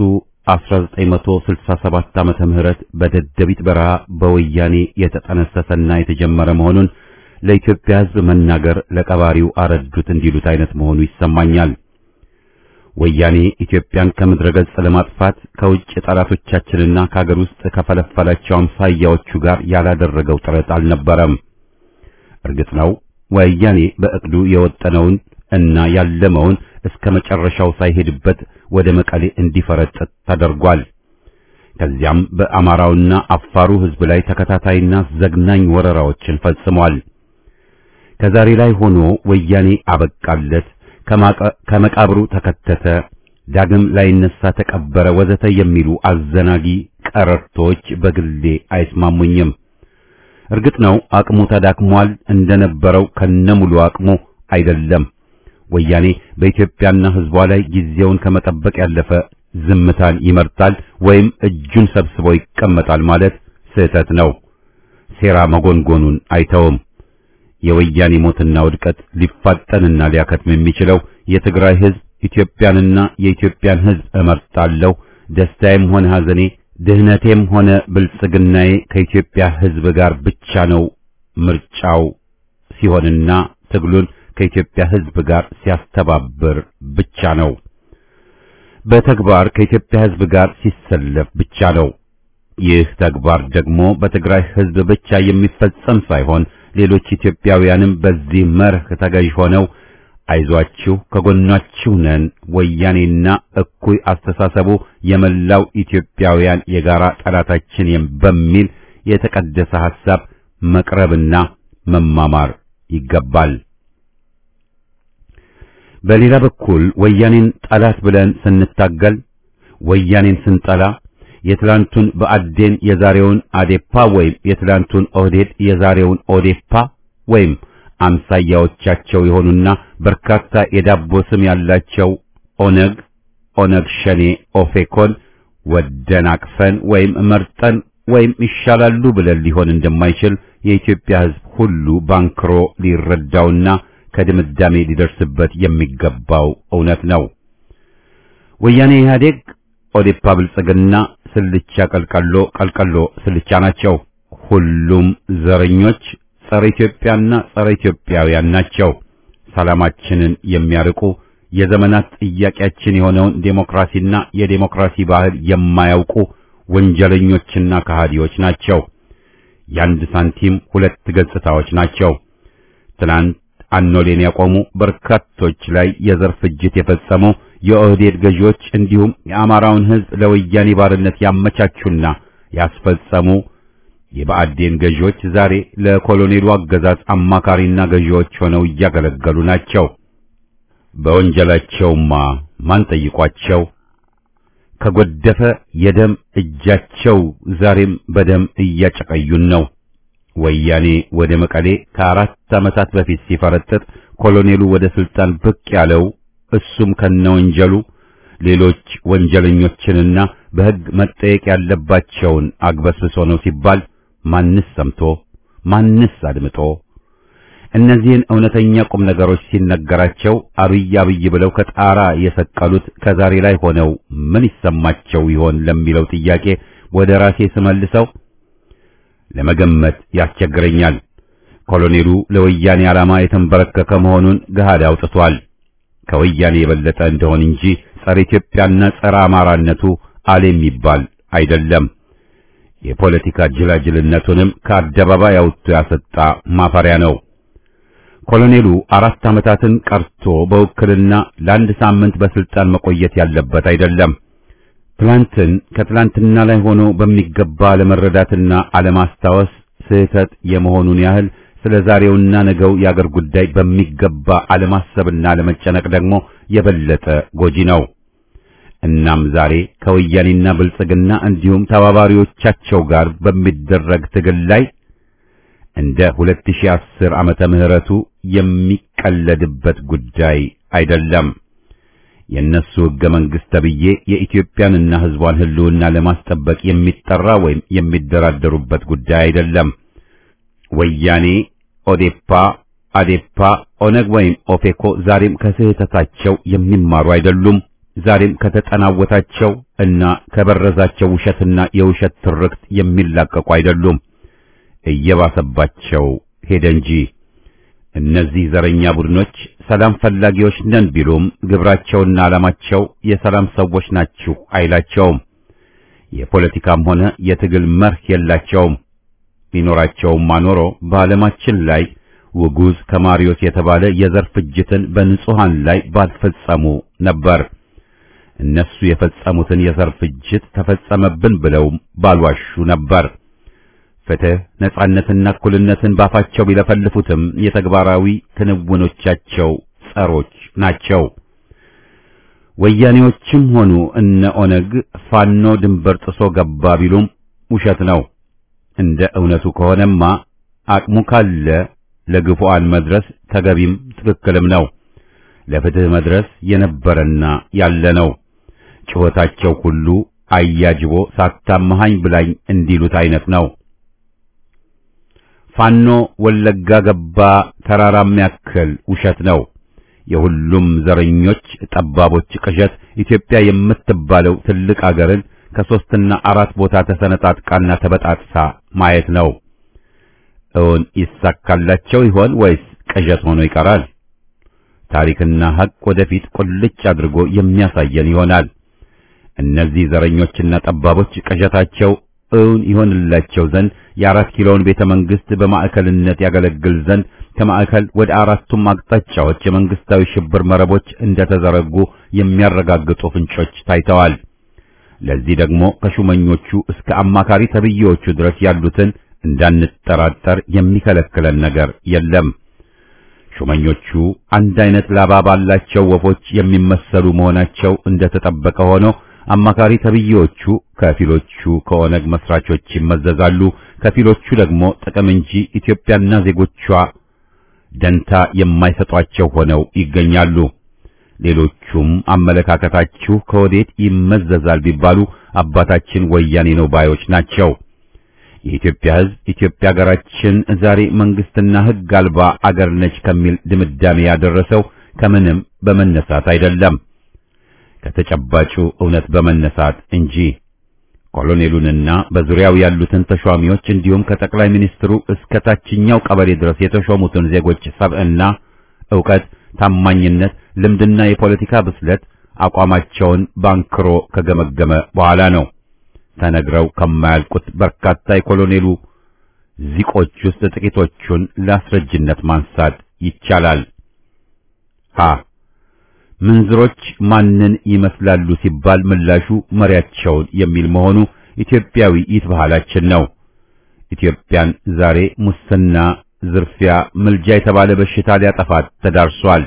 A: 1967 ዓመተ ምህረት በደደቢት በረሃ በወያኔ የተጠነሰሰና የተጀመረ መሆኑን ለኢትዮጵያ ሕዝብ መናገር ለቀባሪው አረዱት እንዲሉት አይነት መሆኑ ይሰማኛል። ወያኔ ኢትዮጵያን ከምድረ ገጽ ለማጥፋት ከውጭ ጠላቶቻችንና ከሀገር ውስጥ ከፈለፈላቸው አምሳያዎቹ ጋር ያላደረገው ጥረት አልነበረም። እርግጥ ነው ወያኔ በእቅዱ የወጠነውን እና ያለመውን እስከ መጨረሻው ሳይሄድበት ወደ መቀሌ እንዲፈረጥጥ ተደርጓል። ከዚያም በአማራውና አፋሩ ሕዝብ ላይ ተከታታይና ዘግናኝ ወረራዎችን ፈጽሟል። ከዛሬ ላይ ሆኖ ወያኔ አበቃለት፣ ከመቃብሩ ተከተተ፣ ዳግም ላይነሳ ተቀበረ፣ ወዘተ የሚሉ አዘናጊ ቀረርቶች በግሌ አይስማሙኝም። እርግጥ ነው አቅሙ ተዳክሟል፣ እንደነበረው ከነሙሉ አቅሙ አይደለም። ወያኔ በኢትዮጵያና ሕዝቧ ላይ ጊዜውን ከመጠበቅ ያለፈ ዝምታን ይመርጣል ወይም እጁን ሰብስቦ ይቀመጣል ማለት ስህተት ነው። ሴራ መጎንጎኑን አይተውም። የወያኔ ሞትና ውድቀት ሊፋጠንና ሊያከትም የሚችለው የትግራይ ሕዝብ ኢትዮጵያንና የኢትዮጵያን ሕዝብ እመርጣለሁ፣ ደስታዬም ሆነ ሐዘኔ፣ ድህነቴም ሆነ ብልጽግናዬ ከኢትዮጵያ ሕዝብ ጋር ብቻ ነው ምርጫው ሲሆንና ትግሉን ከኢትዮጵያ ሕዝብ ጋር ሲያስተባብር ብቻ ነው። በተግባር ከኢትዮጵያ ሕዝብ ጋር ሲሰለፍ ብቻ ነው። ይህ ተግባር ደግሞ በትግራይ ሕዝብ ብቻ የሚፈጸም ሳይሆን ሌሎች ኢትዮጵያውያንም በዚህ መርህ ተገዥ ሆነው አይዟችሁ ከጎናችሁ ነን፣ ወያኔና እኩይ አስተሳሰቡ የመላው ኢትዮጵያውያን የጋራ ጠላታችን በሚል የተቀደሰ ሐሳብ መቅረብና መማማር ይገባል። በሌላ በኩል ወያኔን ጠላት ብለን ስንታገል ወያኔን ስንጠላ የትላንቱን በአዴን የዛሬውን አዴፓ ወይም የትላንቱን ኦህዴድ የዛሬውን ኦዴፓ ወይም አምሳያዎቻቸው የሆኑና በርካታ የዳቦ ስም ያላቸው ኦነግ፣ ኦነግ ሸኔ፣ ኦፌኮን ወደን አቅፈን ወይም መርጠን ወይም ይሻላሉ ብለን ሊሆን እንደማይችል የኢትዮጵያ ሕዝብ ሁሉ ባንክሮ ሊረዳውና ከድምዳሜ ሊደርስበት የሚገባው እውነት ነው። ወያኔ ኢህአዴግ፣ ኦዴፓ ብልጽግና ስልቻ ቀልቀሎ ቀልቀሎ ስልቻ ናቸው። ሁሉም ዘረኞች ጸረ ኢትዮጵያና ጸረ ኢትዮጵያውያን ናቸው። ሰላማችንን የሚያርቁ የዘመናት ጥያቄያችን የሆነውን ዴሞክራሲና የዴሞክራሲ ባህል የማያውቁ ወንጀለኞችና ከሃዲዎች ናቸው። የአንድ ሳንቲም ሁለት ገጽታዎች ናቸው። ትናንት አኖሌን ያቆሙ በርካቶች ላይ የዘር ፍጅት የፈጸሙ የኦህዴድ ገዢዎች እንዲሁም የአማራውን ሕዝብ ለወያኔ ባርነት ያመቻቹና ያስፈጸሙ የብአዴን ገዢዎች ዛሬ ለኮሎኔሉ አገዛዝ አማካሪና ገዢዎች ሆነው እያገለገሉ ናቸው። በወንጀላቸውማ ማን ጠይቋቸው? ከጎደፈ የደም እጃቸው ዛሬም በደም እያጨቀዩን ነው። ወያኔ ወደ መቀሌ ከአራት ዓመታት በፊት ሲፈረጥጥ ኮሎኔሉ ወደ ስልጣን ብቅ ያለው እሱም ከነወንጀሉ ሌሎች ወንጀለኞችንና በሕግ መጠየቅ ያለባቸውን አግበስብሶ ነው ሲባል ማንስ ሰምቶ ማንስ አድምጦ እነዚህን እውነተኛ ቁም ነገሮች ሲነገራቸው አብይ አብይ ብለው ከጣራ የሰቀሉት ከዛሬ ላይ ሆነው ምን ይሰማቸው ይሆን ለሚለው ጥያቄ ወደ ራሴ ስመልሰው ለመገመት ያስቸግረኛል። ኮሎኔሉ ለወያኔ ዓላማ የተንበረከከ መሆኑን ገሃድ አውጥቷል። ከወያኔ የበለጠ እንደሆን እንጂ ጸረ ኢትዮጵያና ጸረ አማራነቱ አለ የሚባል አይደለም። የፖለቲካ ጅላጅልነቱንም ከአደባባይ አውጥቶ ያሰጣ ማፈሪያ ነው። ኮሎኔሉ አራት ዓመታትን ቀርቶ በውክልና ለአንድ ሳምንት በስልጣን መቆየት ያለበት አይደለም። ትላንትን ከትላንትና ላይ ሆኖ በሚገባ አለመረዳትና አለማስታወስ ስህተት የመሆኑን ያህል ስለ ዛሬውና ነገው የአገር ጉዳይ በሚገባ አለማሰብና አለመጨነቅ ደግሞ የበለጠ ጎጂ ነው። እናም ዛሬ ከወያኔና ብልጽግና እንዲሁም ተባባሪዎቻቸው ጋር በሚደረግ ትግል ላይ እንደ 2010 ዓመተ ምህረቱ የሚቀለድበት ጉዳይ አይደለም። የእነሱ ሕገ መንግሥት ተብዬ የኢትዮጵያንና ሕዝቧን ሕልውና ለማስጠበቅ የሚጠራ ወይም የሚደራደሩበት ጉዳይ አይደለም። ወያኔ፣ ኦዴፓ፣ አዴፓ፣ ኦነግ ወይም ኦፌኮ ዛሬም ከስህተታቸው የሚማሩ አይደሉም። ዛሬም ከተጠናወታቸው እና ከበረዛቸው ውሸትና የውሸት ትርክት የሚላቀቁ አይደሉም። እየባሰባቸው ሄደ እንጂ እነዚህ ዘረኛ ቡድኖች ሰላም ፈላጊዎች ነን ቢሉም ግብራቸውና ዓላማቸው የሰላም ሰዎች ናችሁ አይላቸውም። የፖለቲካም ሆነ የትግል መርህ የላቸውም። ቢኖራቸውም ማኖሮ በዓለማችን ላይ ውጉዝ ከማሪዮስ የተባለ የዘር ፍጅትን በንጹሃን ላይ ባልፈጸሙ ነበር። እነሱ የፈጸሙትን የዘር ፍጅት ተፈጸመብን ብለው ባልዋሹ ነበር። ፍትህ፣ ነጻነትና እኩልነትን ባፋቸው ቢለፈልፉትም የተግባራዊ ክንውኖቻቸው ጸሮች ናቸው። ወያኔዎችም ሆኑ እነ ኦነግ ፋኖ ድንበር ጥሶ ገባ ቢሉም ውሸት ነው። እንደ እውነቱ ከሆነማ አቅሙ ካለ ለግፉአን መድረስ ተገቢም ትክክልም ነው። ለፍትህ መድረስ የነበረና ያለ ነው። ጩኸታቸው ሁሉ አያጅቦ ሳታመሃኝ ብላኝ እንዲሉት አይነት ነው። ፋኖ ወለጋ ገባ ተራራም ያክል ውሸት ነው። የሁሉም ዘረኞች ጠባቦች ቅዠት ኢትዮጵያ የምትባለው ትልቅ አገርን ከሶስትና አራት ቦታ ተሰነጣጥቃና ተበጣጥሳ ማየት ነው። እውን ይሳካላቸው ይሆን ወይስ ቅዠት ሆኖ ይቀራል? ታሪክና ሐቅ ወደፊት ቁልጭ አድርጎ የሚያሳየን ይሆናል። እነዚህ ዘረኞችና ጠባቦች ቅዠታቸው እውን ይሆንላቸው ዘንድ የአራት ኪሎውን ቤተ መንግስት በማዕከልነት ያገለግል ዘንድ ከማዕከል ወደ አራቱም አቅጣጫዎች የመንግስታዊ ሽብር መረቦች እንደተዘረጉ የሚያረጋግጡ ፍንጮች ታይተዋል። ለዚህ ደግሞ ከሹመኞቹ እስከ አማካሪ ተብዬዎቹ ድረስ ያሉትን እንዳንጠራጠር የሚከለክለን ነገር የለም። ሹመኞቹ አንድ አይነት ላባ ባላቸው ወፎች የሚመሰሉ መሆናቸው እንደተጠበቀ ሆኖ አማካሪ ተብዬዎቹ ከፊሎቹ ከኦነግ መስራቾች ይመዘዛሉ፣ ከፊሎቹ ደግሞ ጥቅም እንጂ ኢትዮጵያና ዜጎቿ ደንታ የማይሰጧቸው ሆነው ይገኛሉ። ሌሎቹም አመለካከታችሁ ከወዴት ይመዘዛል ቢባሉ አባታችን ወያኔ ነው ባዮች ናቸው። የኢትዮጵያ ሕዝብ ኢትዮጵያ ሀገራችን ዛሬ መንግስትና ሕግ አልባ አገር ነች ከሚል ድምዳሜ ያደረሰው ከምንም በመነሳት አይደለም፣ ከተጨባጩ እውነት በመነሳት እንጂ። ኮሎኔሉንና በዙሪያው ያሉትን ተሿሚዎች እንዲሁም ከጠቅላይ ሚኒስትሩ እስከ ታችኛው ቀበሌ ድረስ የተሾሙትን ዜጎች ሰብዕና፣ ዕውቀት፣ ታማኝነት፣ ልምድና የፖለቲካ ብስለት አቋማቸውን ባንክሮ ከገመገመ በኋላ ነው ተነግረው ከማያልቁት በርካታ የኮሎኔሉ ዚቆች ውስጥ ጥቂቶቹን ለአስረጅነት ማንሳት ይቻላል። ሀ ምንዝሮች ማንን ይመስላሉ ሲባል ምላሹ መሪያቸውን የሚል መሆኑ ኢትዮጵያዊ ይት ባህላችን ነው። ኢትዮጵያን ዛሬ ሙስና፣ ዝርፊያ፣ ምልጃ የተባለ በሽታ ሊያጠፋት ተዳርሷል።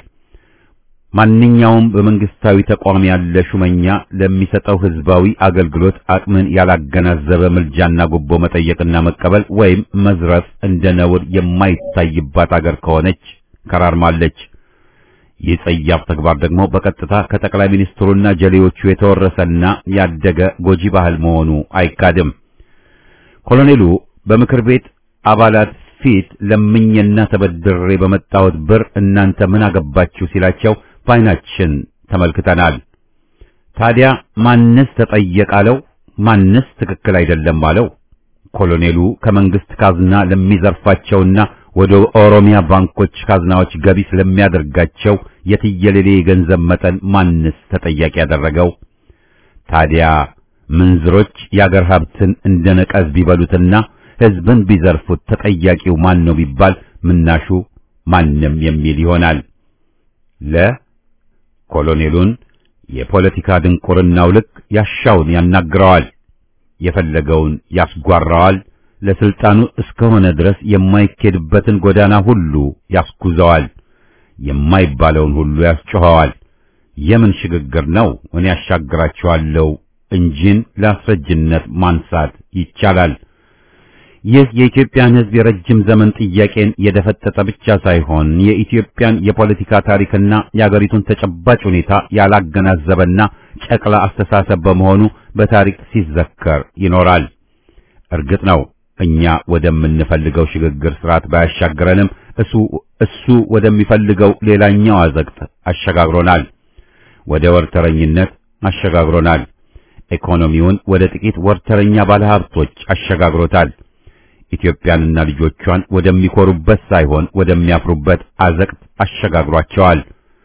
A: ማንኛውም በመንግስታዊ ተቋም ያለ ሹመኛ ለሚሰጠው ህዝባዊ አገልግሎት አቅምን ያላገናዘበ ምልጃና ጉቦ መጠየቅና መቀበል ወይም መዝረፍ እንደ ነውር የማይታይባት አገር ከሆነች ከራርማለች። ይህ ጸያፍ ተግባር ደግሞ በቀጥታ ከጠቅላይ ሚኒስትሩና ጀሌዎቹ የተወረሰና ያደገ ጎጂ ባህል መሆኑ አይካድም። ኮሎኔሉ በምክር ቤት አባላት ፊት ለምኜና ተበድሬ በመጣሁት ብር እናንተ ምን አገባችሁ ሲላቸው በዓይናችን ተመልክተናል። ታዲያ ማንስ ተጠየቃለው? ማንስ ትክክል አይደለም አለው? ኮሎኔሉ ከመንግስት ካዝና ለሚዘርፋቸውና ወደ ኦሮሚያ ባንኮች ካዝናዎች ገቢ ስለሚያደርጋቸው የትየሌሌ የገንዘብ መጠን ማንስ ተጠያቂ ያደረገው? ታዲያ ምንዝሮች የአገር ሀብትን እንደ ነቀዝ ቢበሉትና ህዝብን ቢዘርፉት ተጠያቂው ማን ነው ቢባል ምናሹ ማንም የሚል ይሆናል። ለ ኮሎኔሉን የፖለቲካ ድንቁርናው ልክ ያሻውን ያናግረዋል፣ የፈለገውን ያስጓራዋል። ለስልጣኑ እስከሆነ ድረስ የማይኬድበትን ጎዳና ሁሉ ያስጉዘዋል፣ የማይባለውን ሁሉ ያስጮኸዋል። የምን ሽግግር ነው? እኔ ያሻግራቸዋለሁ እንጂን ለአስረጅነት ማንሳት ይቻላል። ይህ የኢትዮጵያን ሕዝብ የረጅም ዘመን ጥያቄን የደፈጠጠ ብቻ ሳይሆን የኢትዮጵያን የፖለቲካ ታሪክና የአገሪቱን ተጨባጭ ሁኔታ ያላገናዘበና ጨቅላ አስተሳሰብ በመሆኑ በታሪክ ሲዘከር ይኖራል። እርግጥ ነው እኛ ወደምንፈልገው ሽግግር ስርዓት ባያሻግረንም እሱ እሱ ወደሚፈልገው ሌላኛው አዘቅት አሸጋግሮናል። ወደ ወርተረኝነት አሸጋግሮናል። ኢኮኖሚውን ወደ ጥቂት ወርተረኛ ባለሀብቶች አሸጋግሮታል። ኢትዮጵያንና ልጆቿን ወደሚኮሩበት ሳይሆን ወደሚያፍሩበት አዘቅት አሸጋግሯቸዋል።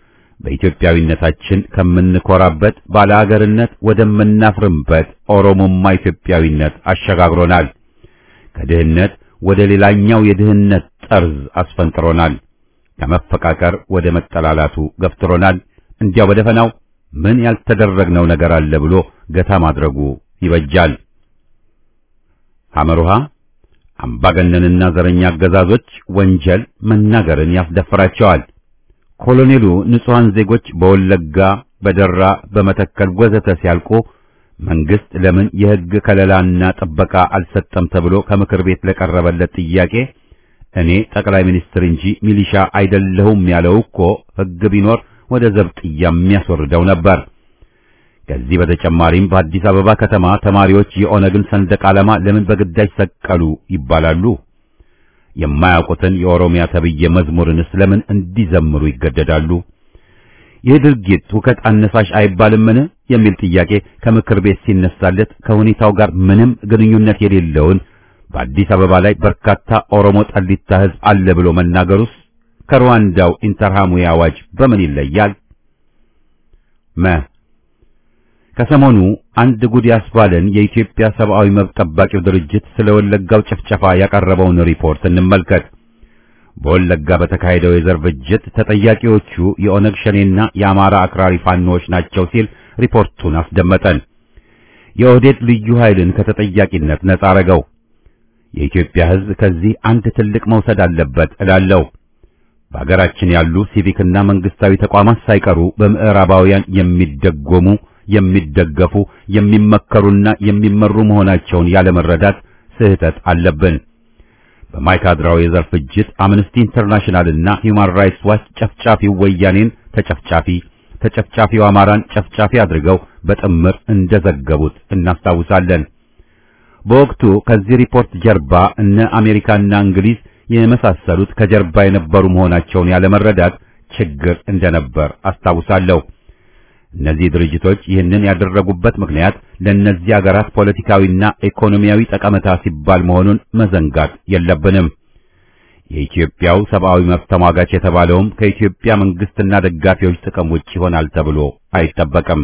A: በኢትዮጵያዊነታችን ከምንኮራበት ባለአገርነት ወደምናፍርበት ኦሮሞማ ኢትዮጵያዊነት አሸጋግሮናል። ከድህነት ወደ ሌላኛው የድህነት ጠርዝ አስፈንጥሮናል። ከመፈቃቀር ወደ መጠላላቱ ገፍትሮናል። እንዲያው በደፈናው ምን ያልተደረግነው ነገር አለ ብሎ ገታ ማድረጉ ይበጃል። ሐመሩሃ አምባገነንና ዘረኛ አገዛዞች ወንጀል መናገርን ያስደፍራቸዋል። ኮሎኔሉ ንጹሐን ዜጎች በወለጋ፣ በደራ፣ በመተከል ወዘተ ሲያልቁ መንግስት ለምን የሕግ ከለላና ጥበቃ አልሰጠም ተብሎ ከምክር ቤት ለቀረበለት ጥያቄ እኔ ጠቅላይ ሚኒስትር እንጂ ሚሊሻ አይደለሁም ያለው እኮ ሕግ ቢኖር ወደ ዘብጥያ የሚያስወርደው ነበር። ከዚህ በተጨማሪም በአዲስ አበባ ከተማ ተማሪዎች የኦነግን ሰንደቅ ዓላማ ለምን በግዳጅ ሰቀሉ ይባላሉ? የማያውቁትን የኦሮሚያ ተብዬ መዝሙርንስ ለምን እንዲዘምሩ ይገደዳሉ? ይህ ድርጊት ሁከት አነሳሽ አይባልምን? የሚል ጥያቄ ከምክር ቤት ሲነሳለት ከሁኔታው ጋር ምንም ግንኙነት የሌለውን በአዲስ አበባ ላይ በርካታ ኦሮሞ ጠሊታ ሕዝብ አለ ብሎ መናገሩስ ከሩዋንዳው ኢንተርሃሙዊ አዋጅ በምን ይለያል? መ ከሰሞኑ አንድ ጉድ ያስባለን የኢትዮጵያ ሰብአዊ መብት ጠባቂው ድርጅት ስለ ወለጋው ጭፍጨፋ ያቀረበውን ሪፖርት እንመልከት። በወለጋ በተካሄደው የዘር ፍጅት ተጠያቂዎቹ የኦነግ ሸኔና የአማራ አክራሪ ፋኖዎች ናቸው ሲል ሪፖርቱን አስደመጠን። የኦህዴድ ልዩ ኃይልን ከተጠያቂነት ነጻ አረገው። የኢትዮጵያ ሕዝብ ከዚህ አንድ ትልቅ መውሰድ አለበት እላለሁ። በአገራችን ያሉ ሲቪክና መንግስታዊ ተቋማት ሳይቀሩ በምዕራባውያን የሚደጎሙ የሚደገፉ የሚመከሩና የሚመሩ መሆናቸውን ያለመረዳት ስህተት አለብን። በማይካድራው የዘር ፍጅት አምነስቲ ኢንተርናሽናልና ሂውማን ራይትስ ዋች ጨፍጫፊው ወያኔን ተጨፍጫፊ ተጨፍጫፊው አማራን ጨፍጫፊ አድርገው በጥምር እንደዘገቡት እናስታውሳለን። በወቅቱ ከዚህ ሪፖርት ጀርባ እነ አሜሪካና እንግሊዝ የመሳሰሉት ከጀርባ የነበሩ መሆናቸውን ያለመረዳት ችግር እንደነበር አስታውሳለሁ። እነዚህ ድርጅቶች ይህንን ያደረጉበት ምክንያት ለእነዚህ አገራት ፖለቲካዊና ኢኮኖሚያዊ ጠቀሜታ ሲባል መሆኑን መዘንጋት የለብንም። የኢትዮጵያው ሰብአዊ መብት ተሟጋች የተባለውም ከኢትዮጵያ መንግስትና ደጋፊዎች ጥቅም ውጭ ይሆናል ተብሎ አይጠበቅም።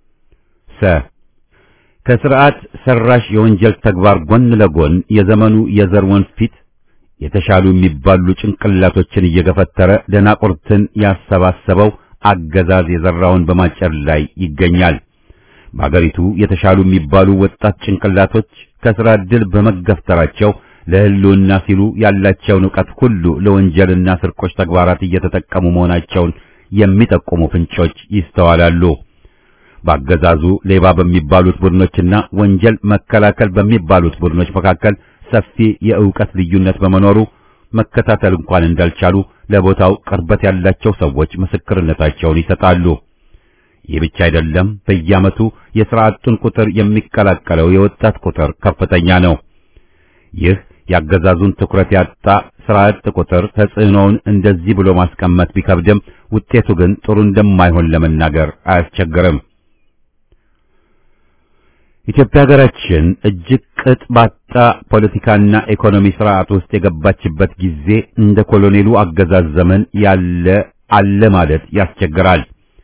A: ሰ ከስርዓት ሰራሽ የወንጀል ተግባር ጎን ለጎን የዘመኑ የዘር ወንፊት የተሻሉ የሚባሉ ጭንቅላቶችን እየገፈተረ ደናቁርትን ያሰባሰበው አገዛዝ የዘራውን በማጨር ላይ ይገኛል። በአገሪቱ የተሻሉ የሚባሉ ወጣት ጭንቅላቶች ከስራ ዕድል በመገፍተራቸው ለሕልውና ሲሉ ያላቸውን ዕውቀት ሁሉ ለወንጀልና ስርቆች ተግባራት እየተጠቀሙ መሆናቸውን የሚጠቁሙ ፍንጮች ይስተዋላሉ። በአገዛዙ ሌባ በሚባሉት ቡድኖችና ወንጀል መከላከል በሚባሉት ቡድኖች መካከል ሰፊ የዕውቀት ልዩነት በመኖሩ መከታተል እንኳን እንዳልቻሉ ለቦታው ቅርበት ያላቸው ሰዎች ምስክርነታቸውን ይሰጣሉ። ይህ ብቻ አይደለም። በየዓመቱ የሥራ አጡን ቁጥር የሚቀላቀለው የወጣት ቁጥር ከፍተኛ ነው። ይህ ያገዛዙን ትኩረት ያጣ ሥራ አጥ ቁጥር ተጽዕኖውን እንደዚህ ብሎ ማስቀመጥ ቢከብድም ውጤቱ ግን ጥሩ እንደማይሆን ለመናገር አያስቸግርም። ኢትዮጵያ ሀገራችን እጅግ ቅጥ ባጣ ፖለቲካና ኢኮኖሚ ስርዓት ውስጥ የገባችበት ጊዜ እንደ ኮሎኔሉ አገዛዝ ዘመን ያለ አለ ማለት ያስቸግራል።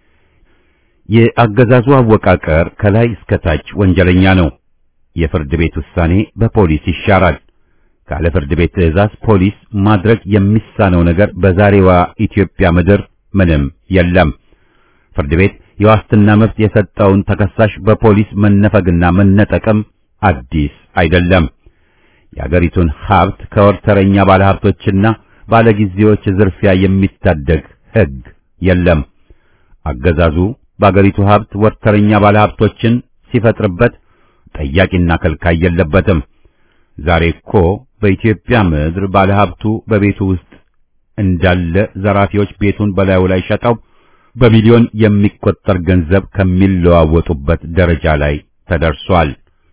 A: የአገዛዙ አወቃቀር ከላይ እስከ ታች ወንጀለኛ ነው። የፍርድ ቤት ውሳኔ በፖሊስ ይሻራል። ካለ ፍርድ ቤት ትዕዛዝ ፖሊስ ማድረግ የሚሳነው ነገር በዛሬዋ ኢትዮጵያ ምድር ምንም የለም። ፍርድ ቤት የዋስትና መብት የሰጠውን ተከሳሽ በፖሊስ መነፈግና መነጠቅም አዲስ አይደለም። የአገሪቱን ሀብት ከወርተረኛ ባለሀብቶችና ባለጊዜዎች ዝርፊያ የሚታደግ ሕግ የለም። አገዛዙ በአገሪቱ ሀብት ወርተረኛ ባለሀብቶችን ሲፈጥርበት ጠያቂና ከልካይ የለበትም። ዛሬ እኮ በኢትዮጵያ ምድር ባለሀብቱ በቤቱ ውስጥ እንዳለ ዘራፊዎች ቤቱን በላዩ ላይ ሸጠው በሚሊዮን የሚቆጠር ገንዘብ ከሚለዋወጡበት ደረጃ ላይ ተደርሷል።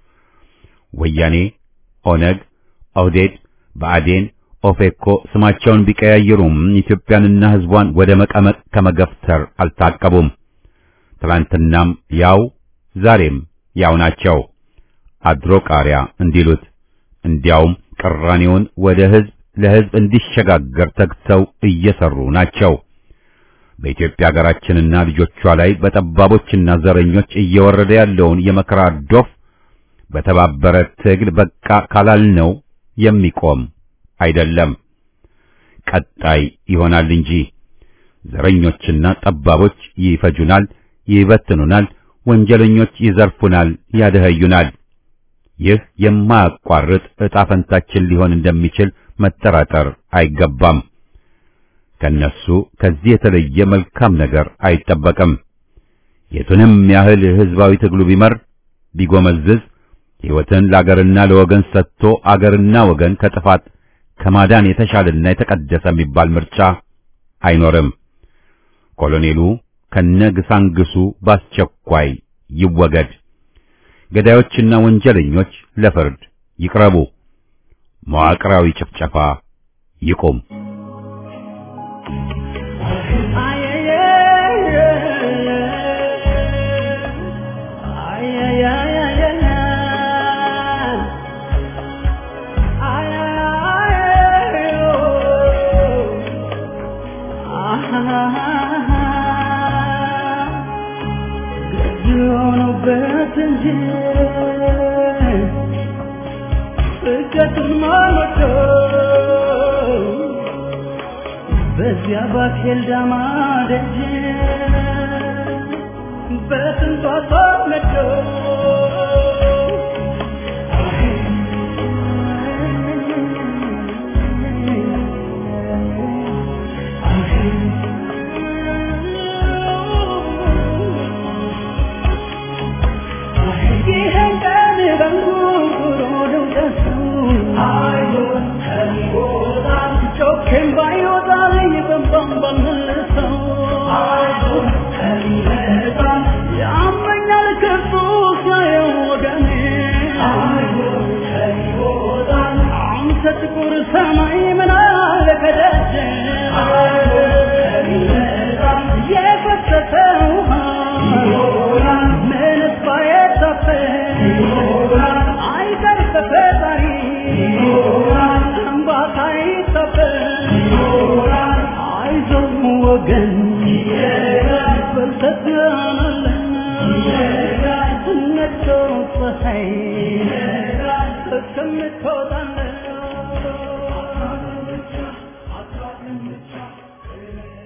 A: ወያኔ፣ ኦነግ፣ ኦህዴድ፣ ብአዴን፣ ኦፌኮ ስማቸውን ቢቀያይሩም ኢትዮጵያንና ሕዝቧን ወደ መቀመቅ ከመገፍተር አልታቀቡም። ትላንትናም ያው ዛሬም ያው ናቸው። አድሮ ቃሪያ እንዲሉት እንዲያውም ቅራኔውን ወደ ሕዝብ ለሕዝብ እንዲሸጋገር ተግተው እየሰሩ ናቸው። በኢትዮጵያ ሀገራችንና ልጆቿ ላይ በጠባቦችና ዘረኞች እየወረደ ያለውን የመከራ ዶፍ በተባበረ ትግል በቃ ካላልነው የሚቆም አይደለም፣ ቀጣይ ይሆናል እንጂ ዘረኞችና ጠባቦች ይፈጁናል፣ ይበትኑናል፣ ወንጀለኞች ይዘርፉናል፣ ያደኸዩናል። ይህ የማያቋርጥ ዕጣ ፈንታችን ሊሆን እንደሚችል መጠራጠር አይገባም። ከነሱ ከዚህ የተለየ መልካም ነገር አይጠበቅም። የቱንም ያህል ሕዝባዊ ትግሉ ቢመር ቢጎመዝዝ ሕይወትን ለአገርና ለወገን ሰጥቶ አገርና ወገን ከጥፋት ከማዳን የተሻለና የተቀደሰ የሚባል ምርጫ አይኖርም። ኮሎኔሉ ከነግሳንግሱ በአስቸኳይ ይወገድ። ገዳዮችና ወንጀለኞች ለፍርድ ይቅረቡ። መዋቅራዊ ጭፍጨፋ ይቁም።
C: You አለበት እንጂ ስደትን ማልወደው በዚያ ባኬል ዳማ ደጅ በስንቷ ተወለደው ይህን ቀን በንጉሮ ነው ደሰው ጮኬም ባይወጣልኝ በንባም ባልመልሰው ያመኛል ክፉ ሲያየው ወገኔ አንተ ጥቁር ሰማይ ምን አለ ከደጀ የፈሰሰ ውሃ ምንስ ባይታፈስ አይቀር በፈጣሪ እንባታ ይታፈስ አይዞህ ወገን በርተህ ትሆናለህ ነግቶ ፀሐይ እስከምትወጣለህ